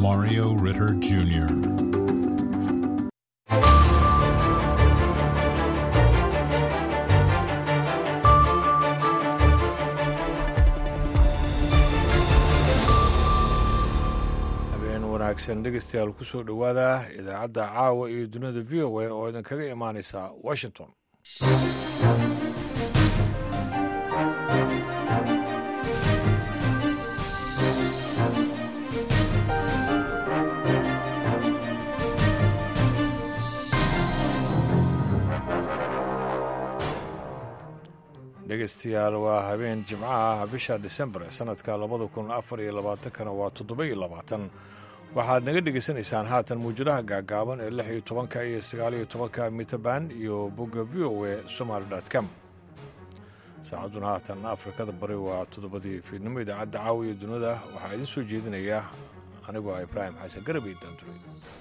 Mario Ritter Jr. habeen wanaagsan dhegeystayaal kusoo dhowaada idaacadda caawa iyo dunida v o a oo idinkaga imaaneysa washington dhegeystayaal waa habeen jimcaha bisha disembar sanadka labada kun afar iyo labaatankana waa toddoba iyo labaatan waxaad naga dhegaysanaysaan haatan mawjadaha gaagaaban ee lix iyo tobanka iyo sagaal iyo tobanka mitaban iyo bogga v o a somaali com saacadduna haatan afrikada bari waa toddobadii fiidnimo idaacadda caawiya dunida waxaa idiin soo jeedinaya anigoo ah ibraahim xasan garabey daanduray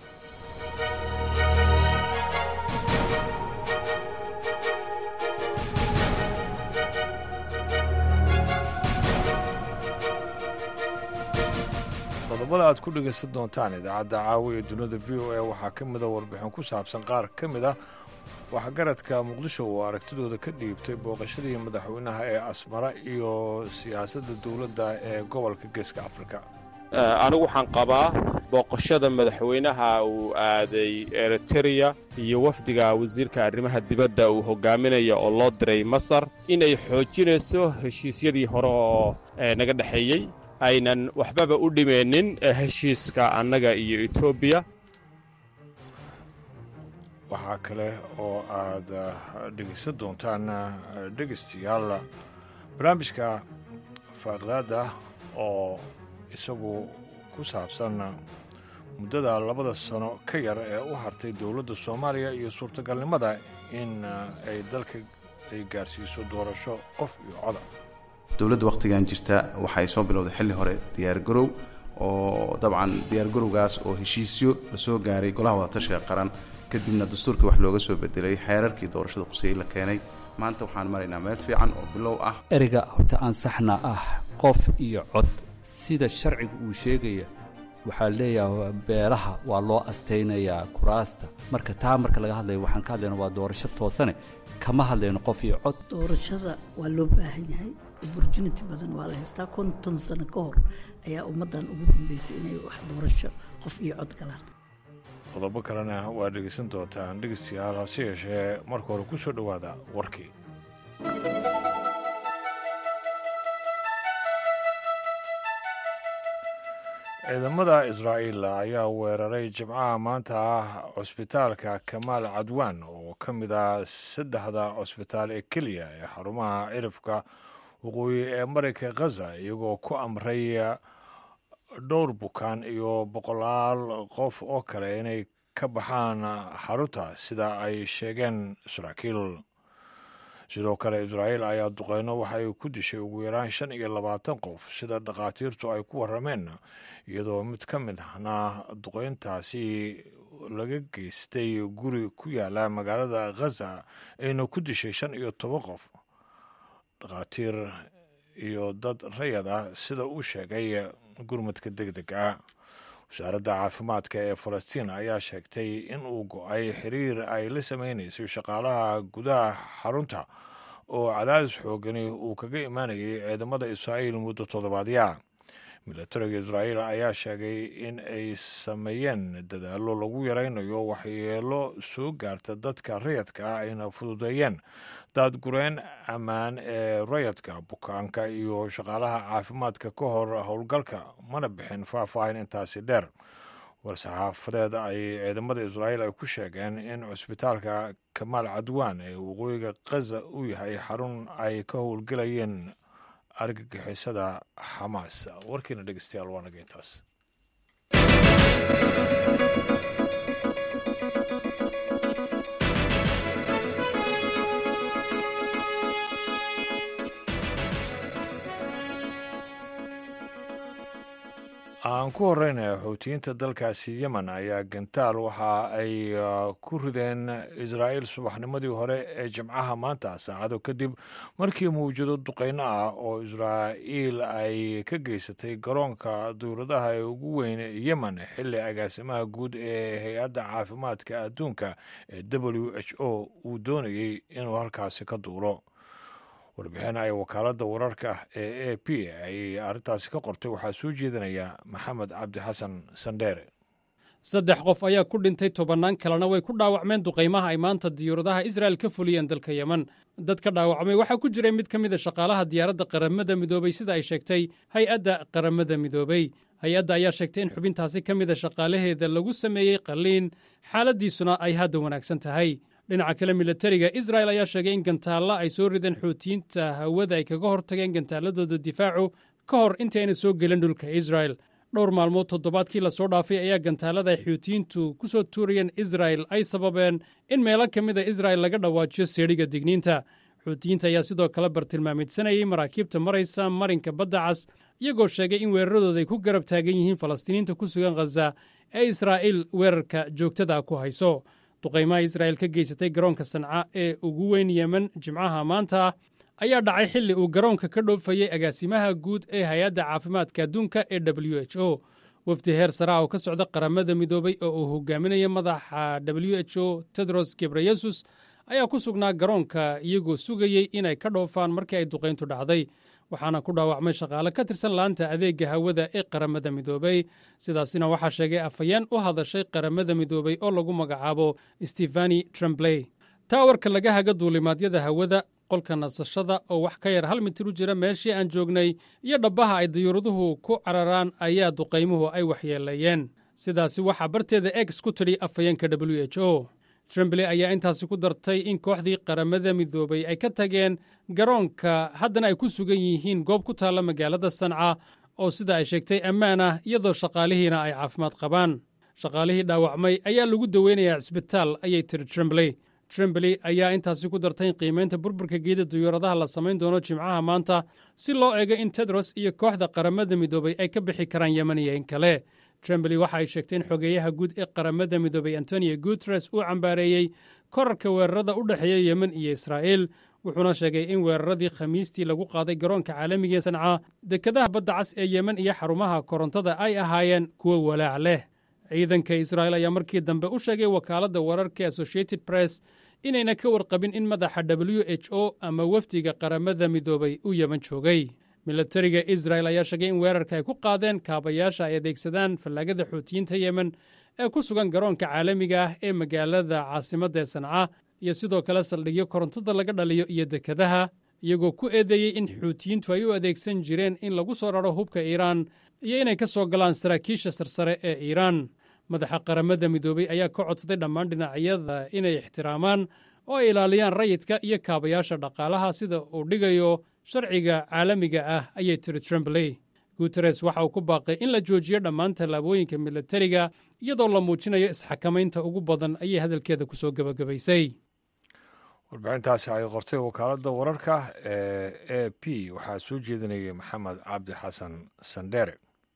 qodobada aad ku dhegaysan doontaan idaacadda caawiya dunida v o a waxaa ka mida warbixin ku saabsan qaar ka mid ah waxgaradka muqdisho oo aragtidooda ka dhiibtay booqashadii madaxweynaha ee asmara iyo siyaasadda dowladda ee gobolka geeska afrika anigu waxaan qabaa booqashada madaxweynaha uu aaday eritereya iyo wafdiga wasiirka arrimaha dibadda uu hogaaminaya oo loo diray masar inay xoojinayso heshiisyadii hore oo naga dhexeeyey aynan waxbaba u dhimeennin heshiiska annaga iyo etoobiya waxaa kale oo aad dhegaysan doontaan dhegaystayaal barnaamijka faaqdaada oo isagu ku saabsan muddada labada sano ka yar ee u hartay dowladda soomaaliya iyo suurtagalnimada in ay dalka ay gaarsiiso doorasho qof iyo coda dowladda wakhtigan jirta waxay soo bilowday xilli hore diyaargarow oo dabcan diyaargarowgaas oo heshiisyo lasoo gaaray golaha wadatashiga qaran kadibna dastuurkii wax looga soo bedelay xeerarkii doorashada quseyey la keenay maanta waxaan maraynaa meel fiican oo bilow ah ereyga horta ansaxna ah qof iyo cod sida sharciga uu sheegaya waxaa leeyahay beelaha waa loo astaynayaa kuraasta marka taa marka laga hadlayo waxaan ka hadlayna waa doorasho toosane kama hadlayno qof iyo cod doorashada waa loo baahan yahay opportunity badan waa la haystaa konton sano ka hor ayaa ummaddan ugu dambeysay inay wax doorasho qof iyo cod galaan qodobo kalena waa dhegaysan doontaan dhegaystayaal hase yeeshee marka hore ku soo dhowaada warkii ciidamada israa'iil ayaa weeraray jimcaha maanta ah cusbitaalka kamaal cadwaan oo ka mid ah saddexda cusbitaal ee keliya ee xarumaha cirifka waqooyi ee marayka khaza iyagoo ku amray dhowr bukaan iyo boqolaal qof oo kale inay ka baxaan xarunta sida ay sheegeen saraakiil sidoo kale israa'iil ayaa duqeyno waxay ku dishay ugu yaraan shan iyo labaatan qof sida dhakhaatiirtu ay ku warrameen iyadoo mid ka mid ahna duqeyntaasi laga geystay guri ku yaala magaalada khaza ayna ku dishay shan iyo toban qof dhakhaatiir iyo dad rayad ah sida uu sheegay gurmadka deg deg ah wasaaradda caafimaadka ee falastiin ayaa sheegtay in uu go-ay xiriir ay la sameynayso shaqaalaha gudaha xarunta oo cadaadis xoogani uu kaga imaanayay ciidamada israa'iil muddo toddobaadya milatariga israa'iil ayaa sheegay in ay sameeyeen dadaallo lagu yaraynayo waxyeelo soo gaarta dadka rayadka ah ayna fududeeyeen daadgureen ammaan ee rayadka bukaanka iyo shaqaalaha caafimaadka ka hor howlgalka mana bixin faahfaahin intaasi dheer war-saxaafadeed ay ciidamada israa'iil ay ku sheegeen in cusbitaalka kamaal cadwaan ee waqooyiga khaza uu yahay xarun ay ka howlgelayeen argagixisada xamaas warkiina dhegeystayaal waa naga intaas aan ku horeyna xuutiyiinta dalkaasi yemen ayaa gantaal waxa ay ku rideen israa'iil subaxnimadii hore ee jimcaha maanta saacado kadib markii mawjado duqeyno ah oo israa'iil ay ka geysatay garoonka dowladaha ee ugu weyn yemen xilli agaasimaha guud ee hay-adda caafimaadka adduunka ee w h o uu doonayey inuu halkaasi ka duulo warbixin ay wakaaladda wararka ee a p ay arrintaasi ka qortay waxaa soo jeedinaya maxamed cabdi xasan sandheere saddex qof ayaa ku dhintay tobannaan kalena way ku dhaawacmeen duqaymaha ay maanta diyuuradaha israa'el ka fuliyeen dalka yemen dadka dhaawacmay waxaa ku jiray mid ka mid a shaqaalaha diyaaradda qaramada midoobey sida ay sheegtay hay-adda qaramada midoobey hay-adda ayaa sheegtay in xubintaasi ka mid a shaqaalaheeda lagu sameeyey qalliin xaaladdiisuna ay hadda wanaagsan tahay dhinaca kale milatariga israel ayaa sheegay in gantaalla ay soo rideen xuutiyiinta hawada ay kaga hortageen gantaaladooda difaacu ka hor intii ayna soo gelin dhulka israel dhowr maalmood toddobaadkii lasoo dhaafay ayaa gantaalada ay xuutiyiintu ku soo tuurayeen israel ay sababeen in meelo ka mid a israel laga dhawaajiyo seedhiga digniinta xuutiyiinta ayaa sidoo kale bartilmaamidsanayay maraakiibta maraysa marinka badda cas iyagoo sheegay in weeraradooda ay ku garab taagan yihiin falastiiniinta ku sugan khaza ee israa'iil weerarka joogtada ku hayso duqaymaha israa'il ka geysatay garoonka sanca ee ugu weyn yemen jimcaha maanta ayaa dhacay xilli uu garoonka ka dhoofayey agaasimaha guud ee hay-adda caafimaadka adduunka ee w h o wafdi heer sara oo ka socda qaramada midoobey oo uu hogaaminaya madaxa w h o tedros gebreyesus ayaa ku sugnaa garoonka iyagoo sugayey inay ka dhoofaan markii ay duqayntu dhacday waxaana ku dhaawacmay shaqaale ka tirsan laanta adeegga hawada ee qaramada midoobey sidaasina waxaa sheegay afhayeen u hadashay qaramada midoobey oo lagu magacaabo stefani trembley taawarka laga haga duulimaadyada hawada qolka nasashada oo wax ka yar hal mitir u jira meeshii aan joognay iyo dhabbaha ay diyuuraduhu ku cararaan ayaa duqaymuhu ay waxyeeleeyeen sidaasi waxaa barteeda ex ku tidhi afhayeenka w h o trembley ayaa intaasi ku dartay in kooxdii qaramada midoobey ay ka tageen garoonka haddana ay ku sugan yihiin goob ku taalla magaalada sanca oo sida ay sheegtay ammaan ah iyadoo shaqaalihiina ay caafimaad qabaan shaqaalihii dhaawacmay ayaa lagu daweynayaa cisbitaal ayay tiri trembley trembley ayaa intaasi ku dartay in qiimaynta burburka geeda diyuuradaha la samayn doono jimcaha maanta si loo eego in tedros iyo kooxda qaramada midoobey ay ka bixi karaan yemen iyo in kale trembley waxa ay sheegtay in xogeeyaha guud ee qaramada midoobey antonio guteres uu cambaareeyey korarka weerarada u dhexeeya yemen iyo israa'iil wuxuuna sheegay in weeraradii khamiistii lagu qaaday garoonka caalamiga ee sanca dekadaha badda cas ee yemen iyo xarumaha korontada ay ahaayeen kuwo walaac leh ciidanka israa'il ayaa markii dambe u sheegay wakaaladda wararka associated press inayna ka warqabin in madaxa w h o ama wafdiga qaramada midoobay u yemen joogay milatariga israel ayaa sheegay in weerarka ay ku qaadeen kaabayaasha ay adeegsadaan fallaagada xuutiyiinta yemen ee ku sugan garoonka caalamiga ah ee magaalada caasimadda ee sanca iyo sidoo kale saldhigyo korontada laga dhaliyo iyo dekadaha iyagoo ku eedeeyey in xuutiyiintu ay u adeegsan jireen in lagu soo raro hubka iiraan iyo inay ka soo galaan saraakiisha sarsare ee iiraan madaxa qaramada midoobey ayaa ka codsaday dhammaan dhinacyada inay ixtiraamaan oo ay ilaaliyaan rayidka iyo kaabayaasha dhaqaalaha sida uu dhigayo sharciga caalamiga ah ayay tiri trembley guteres waxa uu ku baaqay in la joojiyo dhammaan tallaabooyinka milatariga iyadoo la muujinayo isxakamaynta ugu badan ayay hadalkeeda ku soo gebagabaysay warbixintaasi ay qortay wakaaladda wararka ee a p waxaa soo jeedinayay maxamed cabdi xasan sandheere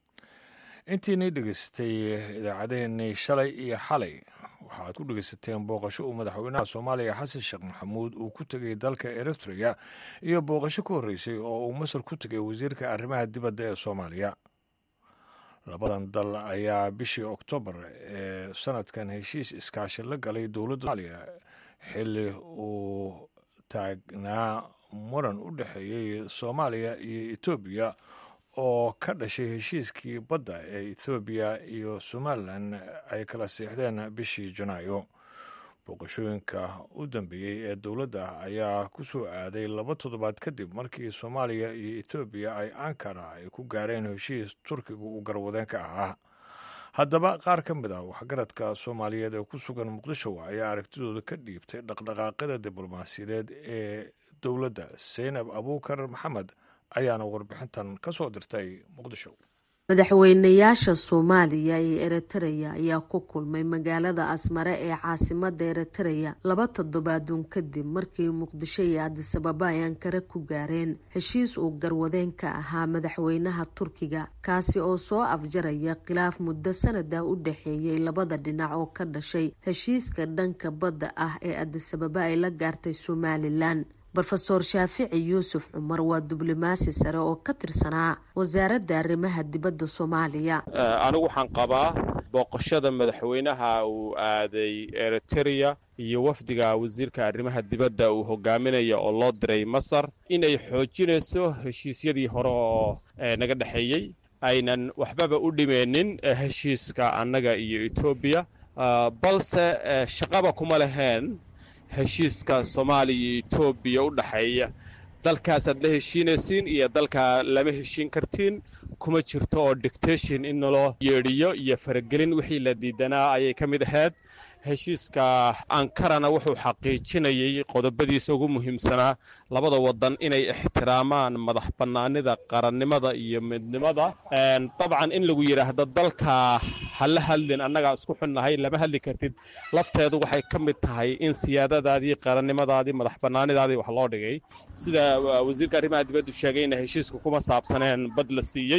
intiinii dhegeystay idaacadeennii shalay iyo xalay waxaad ku dhegeysateen booqasho uu madaxweynaha soomaaliya xasan sheekh maxamuud uu ku tegey dalka eritrea iyo booqasho ka horreysay oo uu masar ku tegay wasiirka arrimaha dibadda ee soomaaliya labadan dal ayaa bishii oktoobar ee sanadkan heshiis iskaashi la galay dowladda soomaaliya xilli uu taagnaa muran u dhexeeyey soomaaliya iyo etoobiya oo ka dhashay heshiiskii badda ee ethoobiya iyo somalilan ay kala siixdeen bishii janaayo booqashooyinka u dambeeyey ee dowladda ayaa ku soo aaday laba toddobaad kadib markii soomaaliya iyo etoobiya ay ankara ay ku gaareen heshiis turkiga uu garwadeen ka ahaa haddaba qaar ka mid ah waxgaradka soomaaliyeed ee ku sugan muqdisho ayaa aragtidooda ka dhiibtay dhaqdhaqaaqyada diblomaasiyadeed ee dowladda seynab abuukar maxamed ayaana warbixintan ka soo dirtay muqdisho madaxweynayaasha soomaaliya iyo eritreya ayaa ku kulmay magaalada asmare ee caasimada eritreya laba toddobaaduun kadib markii muqdisho iyo adisababa ay ankare ku gaareen heshiis uu garwadeen ka ahaa madaxweynaha turkiga kaasi oo soo afjaraya khilaaf muddo sanada u dhexeeyay labada dhinac oo ka dhashay heshiiska dhanka badda ah ee adisababa ay la gaartay somalilan rofeor shaafici yuusuf cumar waa diblomaasi sare oo ka tirsanaa wasaaradda arrimaha dibadda soomaaliya anigu waxaan qabaa booqashada madaxweynaha uu aaday eritereya iyo wafdiga wasiirka arrimaha dibadda uu hogaaminaya oo loo diray masar inay xoojinayso heshiisyadii hore oo naga dhexeeyey aynan waxbaba u dhimeenin heshiiska annaga iyo etoobiya balse shaqaba kuma laheen heshiiska soomaaliya iyo etoobiya u dhexeeya dalkaasaad la heshiinaysiin iyo dalkaa lama heshiin kartiin kuma jirto oo dictation in naloo yeedhiyo iyo faragelin wixii la diidanaa ayay ka mid ahayd heshiiska ankarana wuxuu xaqiijinayay qodobadiisa ugu muhiimsanaa labada wadan inay ixtiraamaan madax bannaanida qarannimada iyo midnimada dabcan in lagu yidhaahdo dalka ha la hadlin annagaa isku xunnahay lama hadli kartid lafteedu waxay ka mid tahay in siyaadadaadii qarannimadaadii madax bannaanidaadii wax loo dhigay sida wasiirka arrimaha dibaddu sheegayna heshiiska kuma saabsaneen bad la siiyey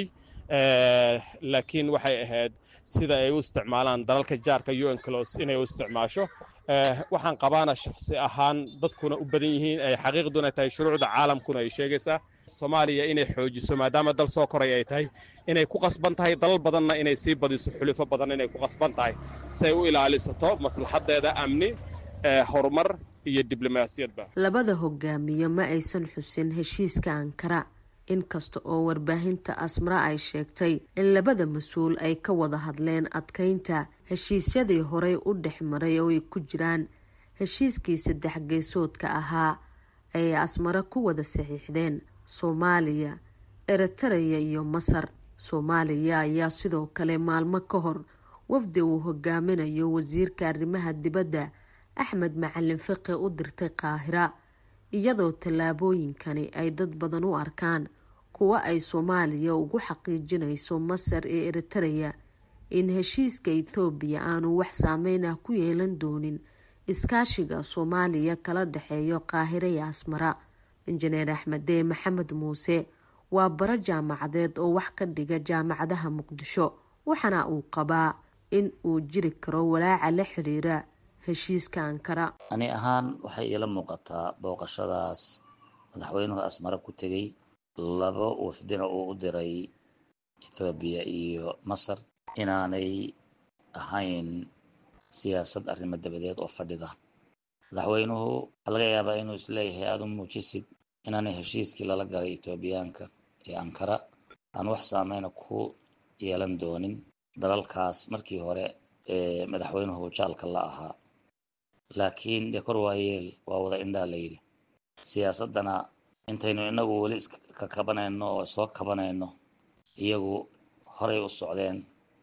laakiin waxay ahayd sida ay u isticmaalaan dalalka jaarka un clos inay u isticmaasho waxaan qabaana shaksi ahaan dadkuna u badan yihiin ay xaqiiqduna tahay shuruucda caalamkuna ay sheegaysaa soomaaliya inay xoojiso maadaama dal soo koray ay tahay inay ku qasban tahay dalal badanna inay sii badiso xulifo badan inay ku qasban tahay si ay u ilaalisato maslaxadeeda amni horumar iyo diblomaasiyadba labada hogaamiye ma aysan xusin heshiiska ankara inkasta oo warbaahinta asmara ay sheegtay in labada mas-uul ay ka wada hadleen adkeynta heshiisyadii horey u dhex maray oo ay ku jiraan heshiiskii saddex geesoodka ahaa ay asmare ku wada saxiixdeen soomaaliya eritereya iyo masar soomaaliya ayaa sidoo kale maalmo ka hor wafdi uu hogaaminayo wasiirka arrimaha dibadda axmed macalin fiqi u dirtay qaahira iyadoo tallaabooyinkani ay dad badan u arkaan kuwa ay soomaaliya ugu xaqiijinayso masar ee eritereya in heshiiska ethoobiya aanu wax saameyn ah ku yeelan doonin iskaashiga soomaaliya kala dhexeeyo qaahira iyo asmara injineer axmedee maxamed muuse waa baro jaamacadeed oo wax ka dhiga jaamacadaha muqdisho waxaana uu qabaa in uu jiri karo walaaca la xiriira heshiiska ankara ani ahaan waxay iila muuqataa booqashadaas madaxweynuhu asmare ku tegey laba wafdina uu u diray ethoobiya iyo masar inaanay ahayn siyaasad arrimo dabadeed oo fadhida madaxweynuhu waxaa laga yaabaa inuu isleeyahay aada u muujisid inaanay heshiiskii lala galay etoobiyaanka ee ankara aan wax saameyna ku yeelan doonin dalalkaas markii hore ee madaxweynuhu jaalka la ahaa laakiin dee kor waayeel waa wada indhaa la yidhi siyaasaddana intaynu inagu weli iska kabanayno oo soo kabanayno iyagu horay u socdeen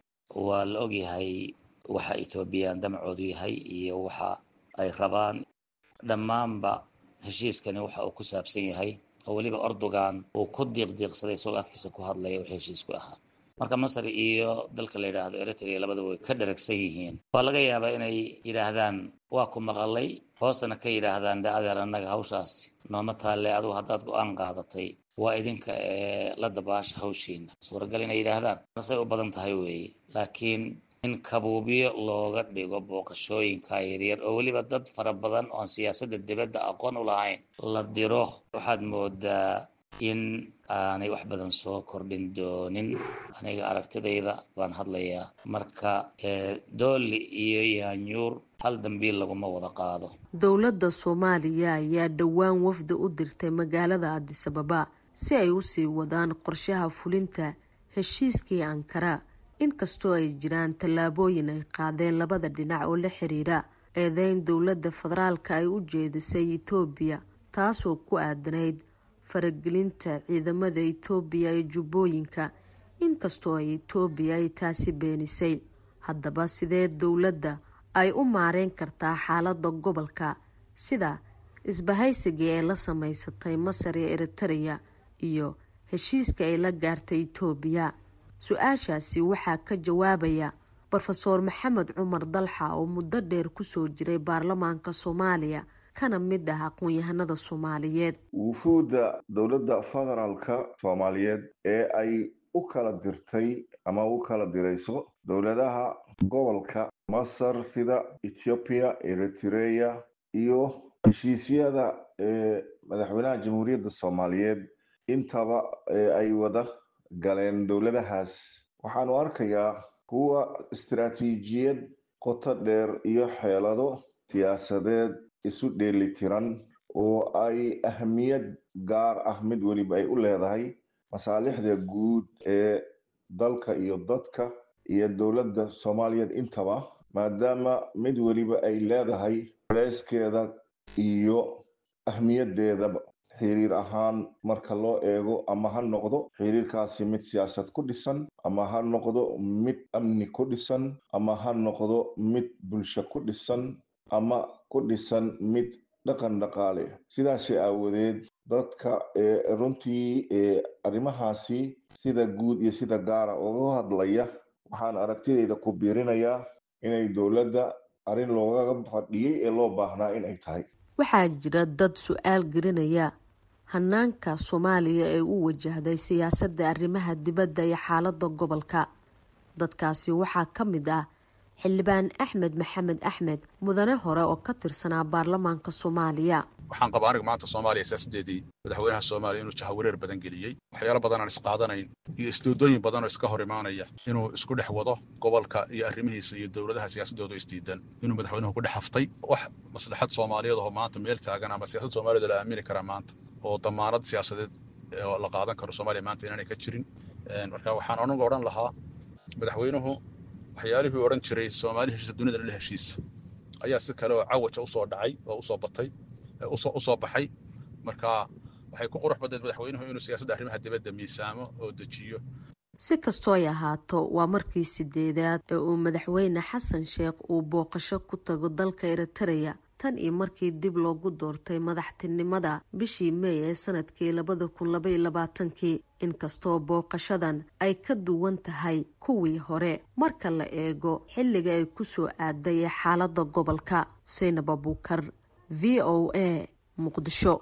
waa la ogyahay waxa etoobiyaan damacoodu yahay iyo waxa ay rabaan dhammaanba heshiiskani waxa uu ku saabsan yahay oo weliba ordogan uu ku diiqdiiqsaday isagoo afkiisa ku hadlaya wix heshiisku ahaa marka masar iyo dalka la yidhaahdo eritrea labadaba way ka dharagsan yihiin waa laga yaabaa inay yidhaahdaan waa ku maqalay hoosana ka yidhaahdaan de adeer annaga hawshaas nooma taalle adugu haddaad go-aan qaadatay waa idinka ee la dabaasha hawshiina suuragal inay yidhaahdaan masay u badan tahay weeye laakiin in kabuubyo looga dhigo booqashooyinka yaryar oo weliba dad fara badan oon siyaasadda dibadda aqoon u lahayn la diro waxaad moodaa in aanay wax badan soo kordhin doonin aniga aragtidayda baan hadlayaa marka dooli iyo yaanyuur hal dambiil laguma wada qaado dowladda soomaaliya ayaa dhowaan wafdi u dirtay magaalada adisababa si ay usii wadaan qorshaha fulinta heshiiskii ankara inkastoo ay jiraan tallaabooyin ay qaadeen labada dhinac oo la xiriira eedeyn dowladda federaalka ay u jeedisay etoobiya taasoo ku aadanayd faragelinta ciidamada etoobiya ee jubbooyinka inkastoo ay etoobiya ay taasi beenisay haddaba sidee dowladda ay u maareyn kartaa xaaladda gobolka sida isbahaysigii ay la sameysatay masar ee eritereya iyo heshiiska ay la gaartay etoobiya su-aashaasi waxaa ka jawaabaya rofeor maxamed cumar dalxa oo muddo dheer kusoo jiray baarlamaanka soomaaliya kana mid ah aqoon-yahanada soomaaliyeed wufuudda dowladda federaalka soomaaliyeed ee ay u kala dirtay ama u kala dirayso dowladaha gobolka masar sida ethoobiya eritreya iyo heshiisyada ee madaxweynaha jamhuuriyadda soomaaliyeed intaba ay wada galeen dowladahaas waxaanu arkayaa kuwa istaraatiijiyad qoto dheer iyo xeelado siyaasadeed isu dheelitiran oo ay ahmiyad gaar ah mid weliba ay u leedahay masaalixda guud ee dalka iyo dadka iyo dowladda soomaaliyeed intaba maadaama mid weliba ay leedahay culeyskeeda iyo ahmiyadeedaba xiriir ahaan marka loo eego ama ha noqdo xiriirkaasi mid siyaasad ku dhisan ama ha noqdo mid amni ku dhisan ama ha noqdo mid bulsho ku dhisan ama ku dhisan mid dhaqan dhaqaale sidaasi aawadeed dadka runtii arrimahaasi sida guud iyo sida gaara uga hadlaya waxaan aragtidayda ku biirinayaa inay dowladda arrin loogaga fadhiyey ee loo baahnaa inay tahay waxaa jira dad su-aal gelinaya hanaanka soomaaliya ee u wajahday siyaasadda arrimaha dibadda iyo xaalada gobolka dadkaasi waxaa ka mid ah xildhibaan axmed maxamed axmed mudane hore oo ka tirsanaa baarlamaanka soomaaliya waxaan qabaa aniga maanta soomaaliya siyaasaddeedii madaxweynaha soomaaliya inuu jahawareer badan geliyey waxyaalo badan aan isqaadanayn iyo isdoodooyin badan oo iska hor imaanaya inuu isku dhex wado gobolka iyo arrimihiisa iyo dowladaha siyaasaddooda isdiidan inuu madaxweynuhu ku dhex haftay wax maslaxad soomaaliyeed oo maanta meel taagan ama siyaasad soomaaliyeed la aamini karaa maanta oo damaanad siyaasadeed oo la qaadan karo soomaaliya maanta inaanay ka jirin marka waxaan anigu odhan lahaa madaxweynuhu waxyaalihii odhan jiray soomaali heshiisa dunida la heshiisa ayaa si kale oo cawaja usoo dhacay oo usoo batay usoo baxay marka waxay ku qurux badneed madaxweynuhu inuu siyaasadda arrimaha dibadda miisaamo oo dejiyo si kastoo ay ahaato waa markii sideedaad ee uu madaxweyne xasan sheekh uu booqasho ku tago dalka eritareya tan iyo markii dib loogu doortay madaxtinimada bishii meey ee sanadkii labada kun labaiyo labaatankii inkastoo booqashadan ay ka duwan tahay kuwii hore marka la eego xilliga ay kusoo aaday ee xaalada gobolka saynab abuukar v o a muqdisho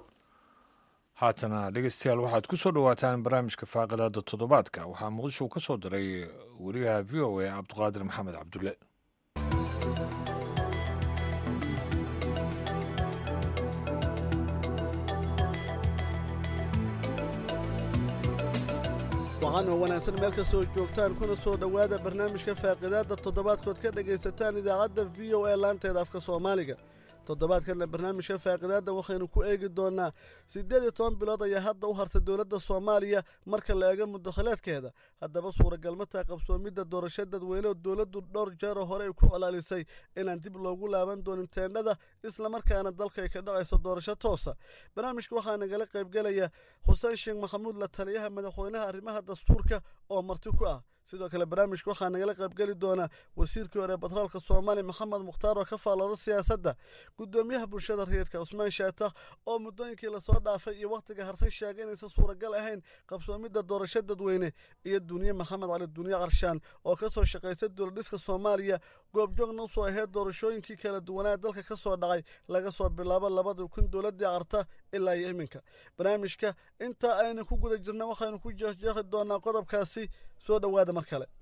haatana dhegeystayaal waxaad ku soo dhowaataan barnaamijka faaqadaada toddobaadka waxaa muqdisho ka soo diray wariyaha v o a cabdiqaadir maxamed cabdulle waxaan oo wanaagsan meel kastoo joogtaan kuna soo dhowaada barnaamijka faaqidaadda toddobaadkood ka dhegaysataan idaacadda v o a laanteeda afka soomaaliga toddobaadkanna barnaamijka faaqidaadda waxaynu ku eegi doonaa siddeed iyo toban bilood ayaa hadda u hartay dowladda soomaaliya marka la eego muddakhaleedkeeda haddaba suuragalmataa qabsoomidda doorasho dadweyne oo dowladdu dhowr jeeroo hore ay ku colaalisay inaan dib loogu laaban doonin teendhada islamarkaana dalka ay ka dhacayso doorasho toosa barnaamijka waxaa nagala qaybgelaya xuseen sheekh maxamuud la taliyaha madaxweynaha arrimaha dastuurka oo marti ku ah sidoo kale barnaamijka waxaa nagala qaybgeli doonaa wasiirkii hore batroolka soomaaliya maxamed mukhtaar oo ka faallooda siyaasadda guddoomiyaha bulshada rayidka cusmaan shaatax oo muddooyinkii lasoo dhaafay iyo wakhtiga hartay sheegay inaysan suuragal ahayn qabsoomidda doorasho dadweyne iyo duniye maxamed cali duniye qarshaan oo ka soo shaqaysay dowladhiska soomaaliya goobjoogna usoo aheyd doorashooyinkii kala duwanaa dalka ka soo dhacay laga soo bilaabo labadii kun dowladdii carta ilaa iyo iminka barnaamijka intaa aynu ku guda jirna waxaynu ku jeexjeexi doonaa qodobkaasi soo dhowaada mar kale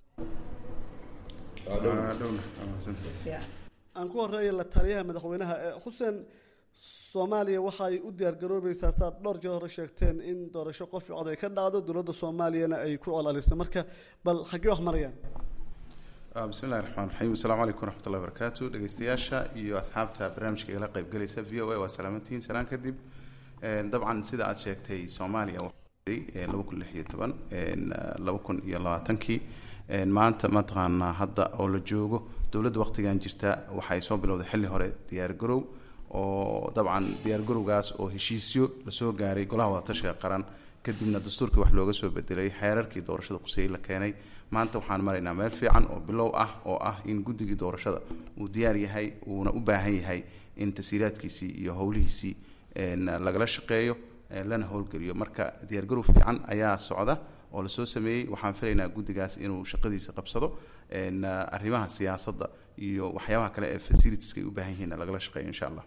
aan ku horeeya la taliyaha madaxweynaha xuseen soomaaliya waxaay u diyaargaroobaysaa saad dhowr jee hore sheegteen in doorasho qof cod ay ka dhacdo dowladda soomaaliyana ay ku colalisay marka bal xaggee wax marayaan bismillahi raxmaan raxiim asalaamu calaykum waraxmatullahi barakaatu dhegeystayaasha iyo asxaabta barnaamijka igala qaybgalaysa v o a waa salaamantihiin salaan kadib dabcan sida aad sheegtay soomaaliya laba kun lix iyo toban laba kun iyo labaatankii maanta mataqaanaa hadda oo la joogo dowladda waqtigan jirta waxay soo bilowday xilli hore diyaargarow oo dabcan diyaargarowgaas oo heshiisyo lasoo gaaray golaha wadatashiga qaran kadibna dastuurkii wax looga soo bedelay xeerarkii doorashada quseeyey la keenay maanta waxaan maraynaa meel fiican oo bilow ah oo ah in guddigii doorashada uu diyaar yahay uuna u baahan yahay in tasiiraadkiisii iyo howlihiisii lagala shaqeeyo lana howlgeliyo marka diyaargarow fiican ayaa socda oo lasoo sameeyey waxaan filaynaa guddigaas inuu shaqadiisa qabsado arrimaha siyaasadda iyo waxyaabaha kale ee facilitieska ay u baahan yihiin lagala shaqeeyo insha allah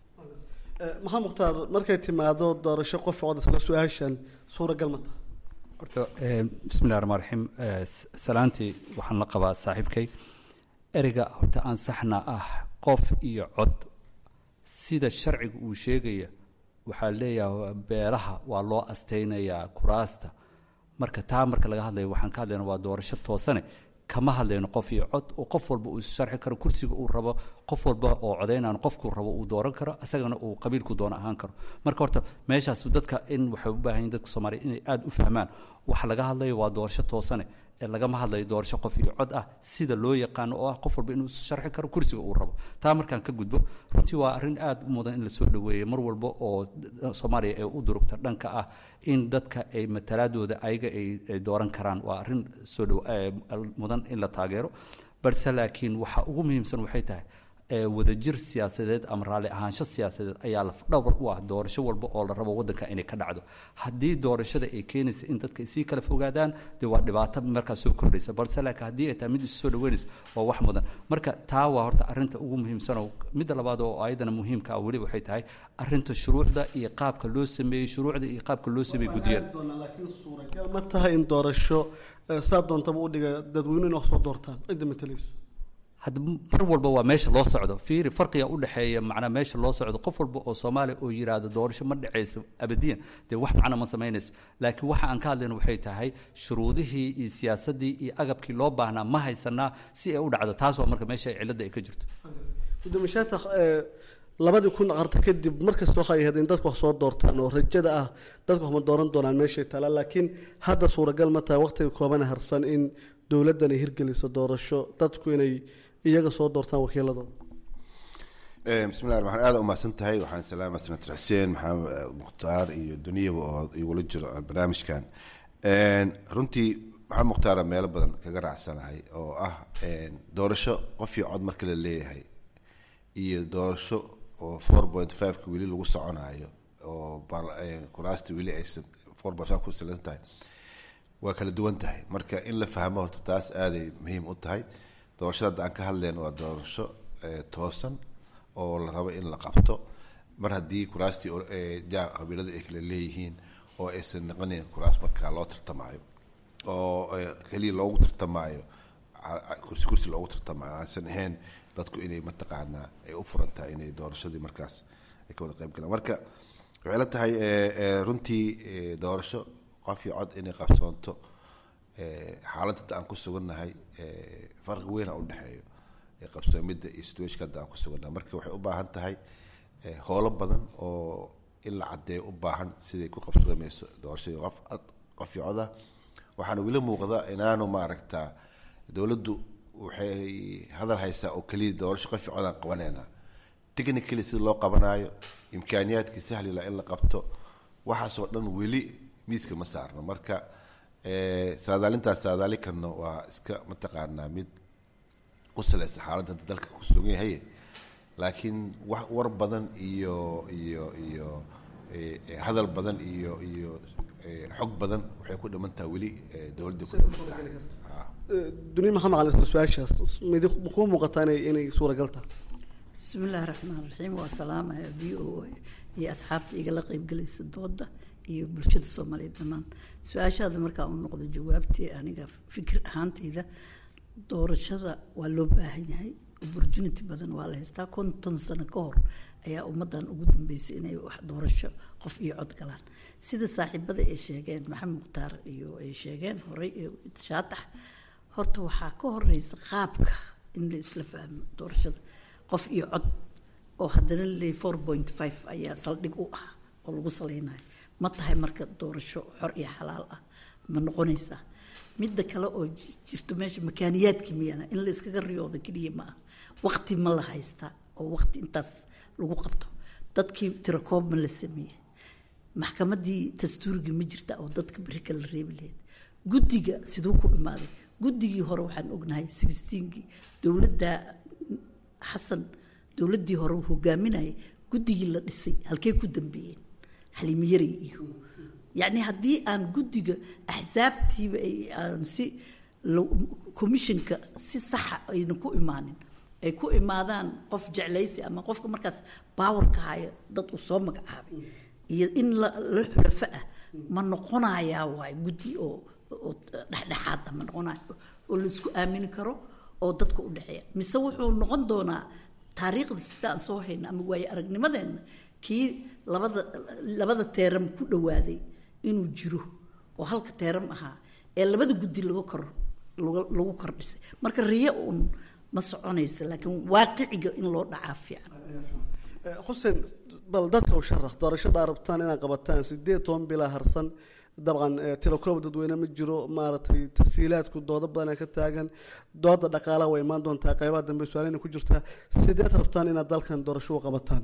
maxaa mukhtaar markay timaado doorasho qof cod isla su-aashan suuragal ma taha horta bismillahi raxmaan raxiim salaantii waxaan la qabaa saaxiibkay ereyga horta aan saxna ah qof iyo cod sida sharciga uu sheegaya waxaa leeyahay beelaha waa loo astaynayaa kuraasta marka taa marka laga hadlayo waxaan ka hadlayna waa doorasho toosane kama hadlayno qof iyo cod oo qof walba uu sharxi karo kursiga uu rabo qof walba oo codaynaan qofkuu rabo uu dooran karo isagana uu qabiilku doono ahaan karo marka horta meeshaas dadka in waxay u baahan yihin dadka soomaaliya inay aada u fahmaan waxa laga hadlayo waa doorasho toosane ee lagama hadlayo doorasho qof iyo cod ah sida loo yaqaano oo ah qof walba inuu sharxi karo kursiga uu rabo taa markaan ka gudbo runtii waa arrin aada u mudan in lasoo dhaweeyo mar walba oo soomaaliya ay u durugta dhanka ah in dadka ay matalaadooda ayaga ay dooran karaan waa arrin soo dhow mudan in la taageero balse laakiin waxa ugu muhiimsan waxay tahay wadajir siyaasadeed ama raalli ahaansho siyaasadeed ayaa lafdhawr u ah doorasho walba oo la rabo waddanka inay ka dhacdo haddii doorashada ay keenaysa in dadka sii kala fogaadaan dee waa dhibaato markaas soo kordhaysa balse laakiin haddii ay tahay mid isu soo dhaweynaysa waa wax mudan marka taa waa horta arrinta ugu muhiimsan oo midda labaad oo ayadana muhiimka ah weli waxay tahay arrinta shuruucda iyo qaabka loo sameeyey shuruucda iyo qaabka loo sameeyey guddiyada laakiin suuragal ma tahay in doorasho saa doontaba u dhiga dadweynuhu inay wax soo doortaan cidda matalayso hadda mar walba waa meesha loo socdo fiiri farqiga u dhexeeya macnaa meesha loo socdo qof walba oo soomaaliya oo yiraahdo doorasho ma dhacayso abadiyan dee wax macna ma samaynayso laakiin waxa aan ka hadlayno waxay tahay shuruudihii iyo siyaasaddii iyo agabkii loo baahnaa ma haysanaa si ay u dhacdo taas waa marka meesha cilladda ay ka jirto gudoomiye shaatax labadii kun qarta kadib markasta waxay ahayd in dadku wax soo doortaan oo rajada ah dadku wax ma dooran doonaan meeshay taalaa laakiin hadda suuragal ma tahay waqtiga koobana harsan in dowladdan ay hirgeliso doorasho dadku inay iyaga soo doortaan wakiiladooda bismillahi raxmaan aada umahadsan tahay waxaan salaama senator xuseen maxamed mukhtaar iyo duniyaba oo igula jiro barnaamijkan runtii maxamed mukhtaara meelo badan kaga raacsanahay oo ah doorasho qof iyo cod marka la leeyahay iyo doorasho oo four point fiveka weli lagu soconayo oo kuraasta weli aysan four point five ku salan tahay waa kala duwan tahay marka in la fahmo horta taas aaday muhiim u tahay doorashada hadda aan ka hadlayno waa doorasho toosan oo la rabo in la qabto mar haddii kuraastii ja qabiilada ay kala leeyihiin oo aysan noqonin kuraas markaa loo tartamaayo oo keliya loogu tartamaayo kursi kursi loogu tartamaayo aansan ahayn dadku inay mataqaanaa ay u furan tahay inay doorashadii markaas ay ka wada qayb galaan marka waxay la tahay runtii doorasho qof iyo cod inay qabsoonto xaaladda hadda aan ku sugannahay farqi weyn a udhexeeyo qabsoomidda iyo situationka hadda aan ku sugannahay marka waxay u baahan tahay howlo badan oo in la caddeeyo u baahan siday ku qabsoomeyso doorashadii qof qof iyo cod ah waxaana weli muuqda inaanu maaragtaa dowladdu waxay hadal haysaa oo keliya doorasho qof iyo cod aan qabanayna technically sida loo qabanaayo imkaaniyaadkii sahlila in la qabto waxaasoo dhan weli miiska ma saarno marka saadaalintaas saadaali karno waa iska mataqaanaa mid ku salaysa xaaladda hadda dalka ku sugan yahay laakiin wax war badan iyo iyo iyo hadal badan iyo iyo xog badan waxay ku dhiman tahay weli dowladda ku dhiman tahay duniya maxamed cali isla su-aashaas mid kuu muuqataa inay inay suuragal tahay bismi illaahi raxmaan raxiim waa salaamaya v o a iyo asxaabta igala qeybgelaysa dooda iyo bulshada soomaaliyeed dhammaan su-aashaada markaa u noqdo jawaabtii aniga fikir ahaantayda doorashada waa loo baahan yahay opportunity badan waa la haystaa konton sano ka hor ayaa ummaddan ugu dambeysay inay wax doorasho qof iyo cod galaan sida saaxiibada ay sheegeen maxamed mukhtaar iyo ay sheegeen horey shaatax horta waxaa ka horeysa qaabka in la isla fahmo doorashada qof iyo cod oo haddana laleeyay four point five ayaa saldhig u ah oo lagu saleynayo ma tahay marka doorasho xor iyo xalaal ah ma noqonaysaa midda kale oo jirto meesha makaaniyaadki miyana in la iskaga riyoodo keliya ma ah waqti ma la haystaa oo waqti intaas lagu qabto dadkii tirakoob ma la sameeyey maxkamaddii dastuurigii ma jirta oo dadka beri kala reebi lahayd guddiga siduu ku imaaday guddigii hore waxaan ognahay sixteenkii dowladda xasan dowladdii hore uu hogaaminayay guddigii la dhisay halkee ku dambeeyeen xaliimiyari iyo yacni haddii aan guddiga axsaabtiiba ay aan si commissionka si saxa ayna ku imaanin ay ku imaadaan qof jeclaysi ama qofka markaas baawarka haya dad uu soo magacaabay iyo in la la xulafo ah ma noqonayaa waay guddi oo oo dhexdhexaad ah ma noqonaya oo laisku aamini karo oo dadka u dhexeeya mise wuxuu noqon doonaa taariikhda sida aan soo hayno ama waaye aragnimadeenna kii labada labada teeram ku dhawaaday inuu jiro oo halka teeram ahaa ee labada guddi laga kor lagu kordhisay marka riyo uun ma soconaysa laakiin waaqiciga in loo dhacaa fiican xuseen bal dadka u sharax doorashada rabtaan inaad qabataan sideed toban bilaa harsan dabcan tilakoob dadweyne ma jiro maaragtay tasiilaadku doodo badan ka taagan dooda dhaqaalaha way imaan doontaa qeybaha dambe su-aalina ku jirtaa sideed rabtaan inaad dalkan doorasho u qabataan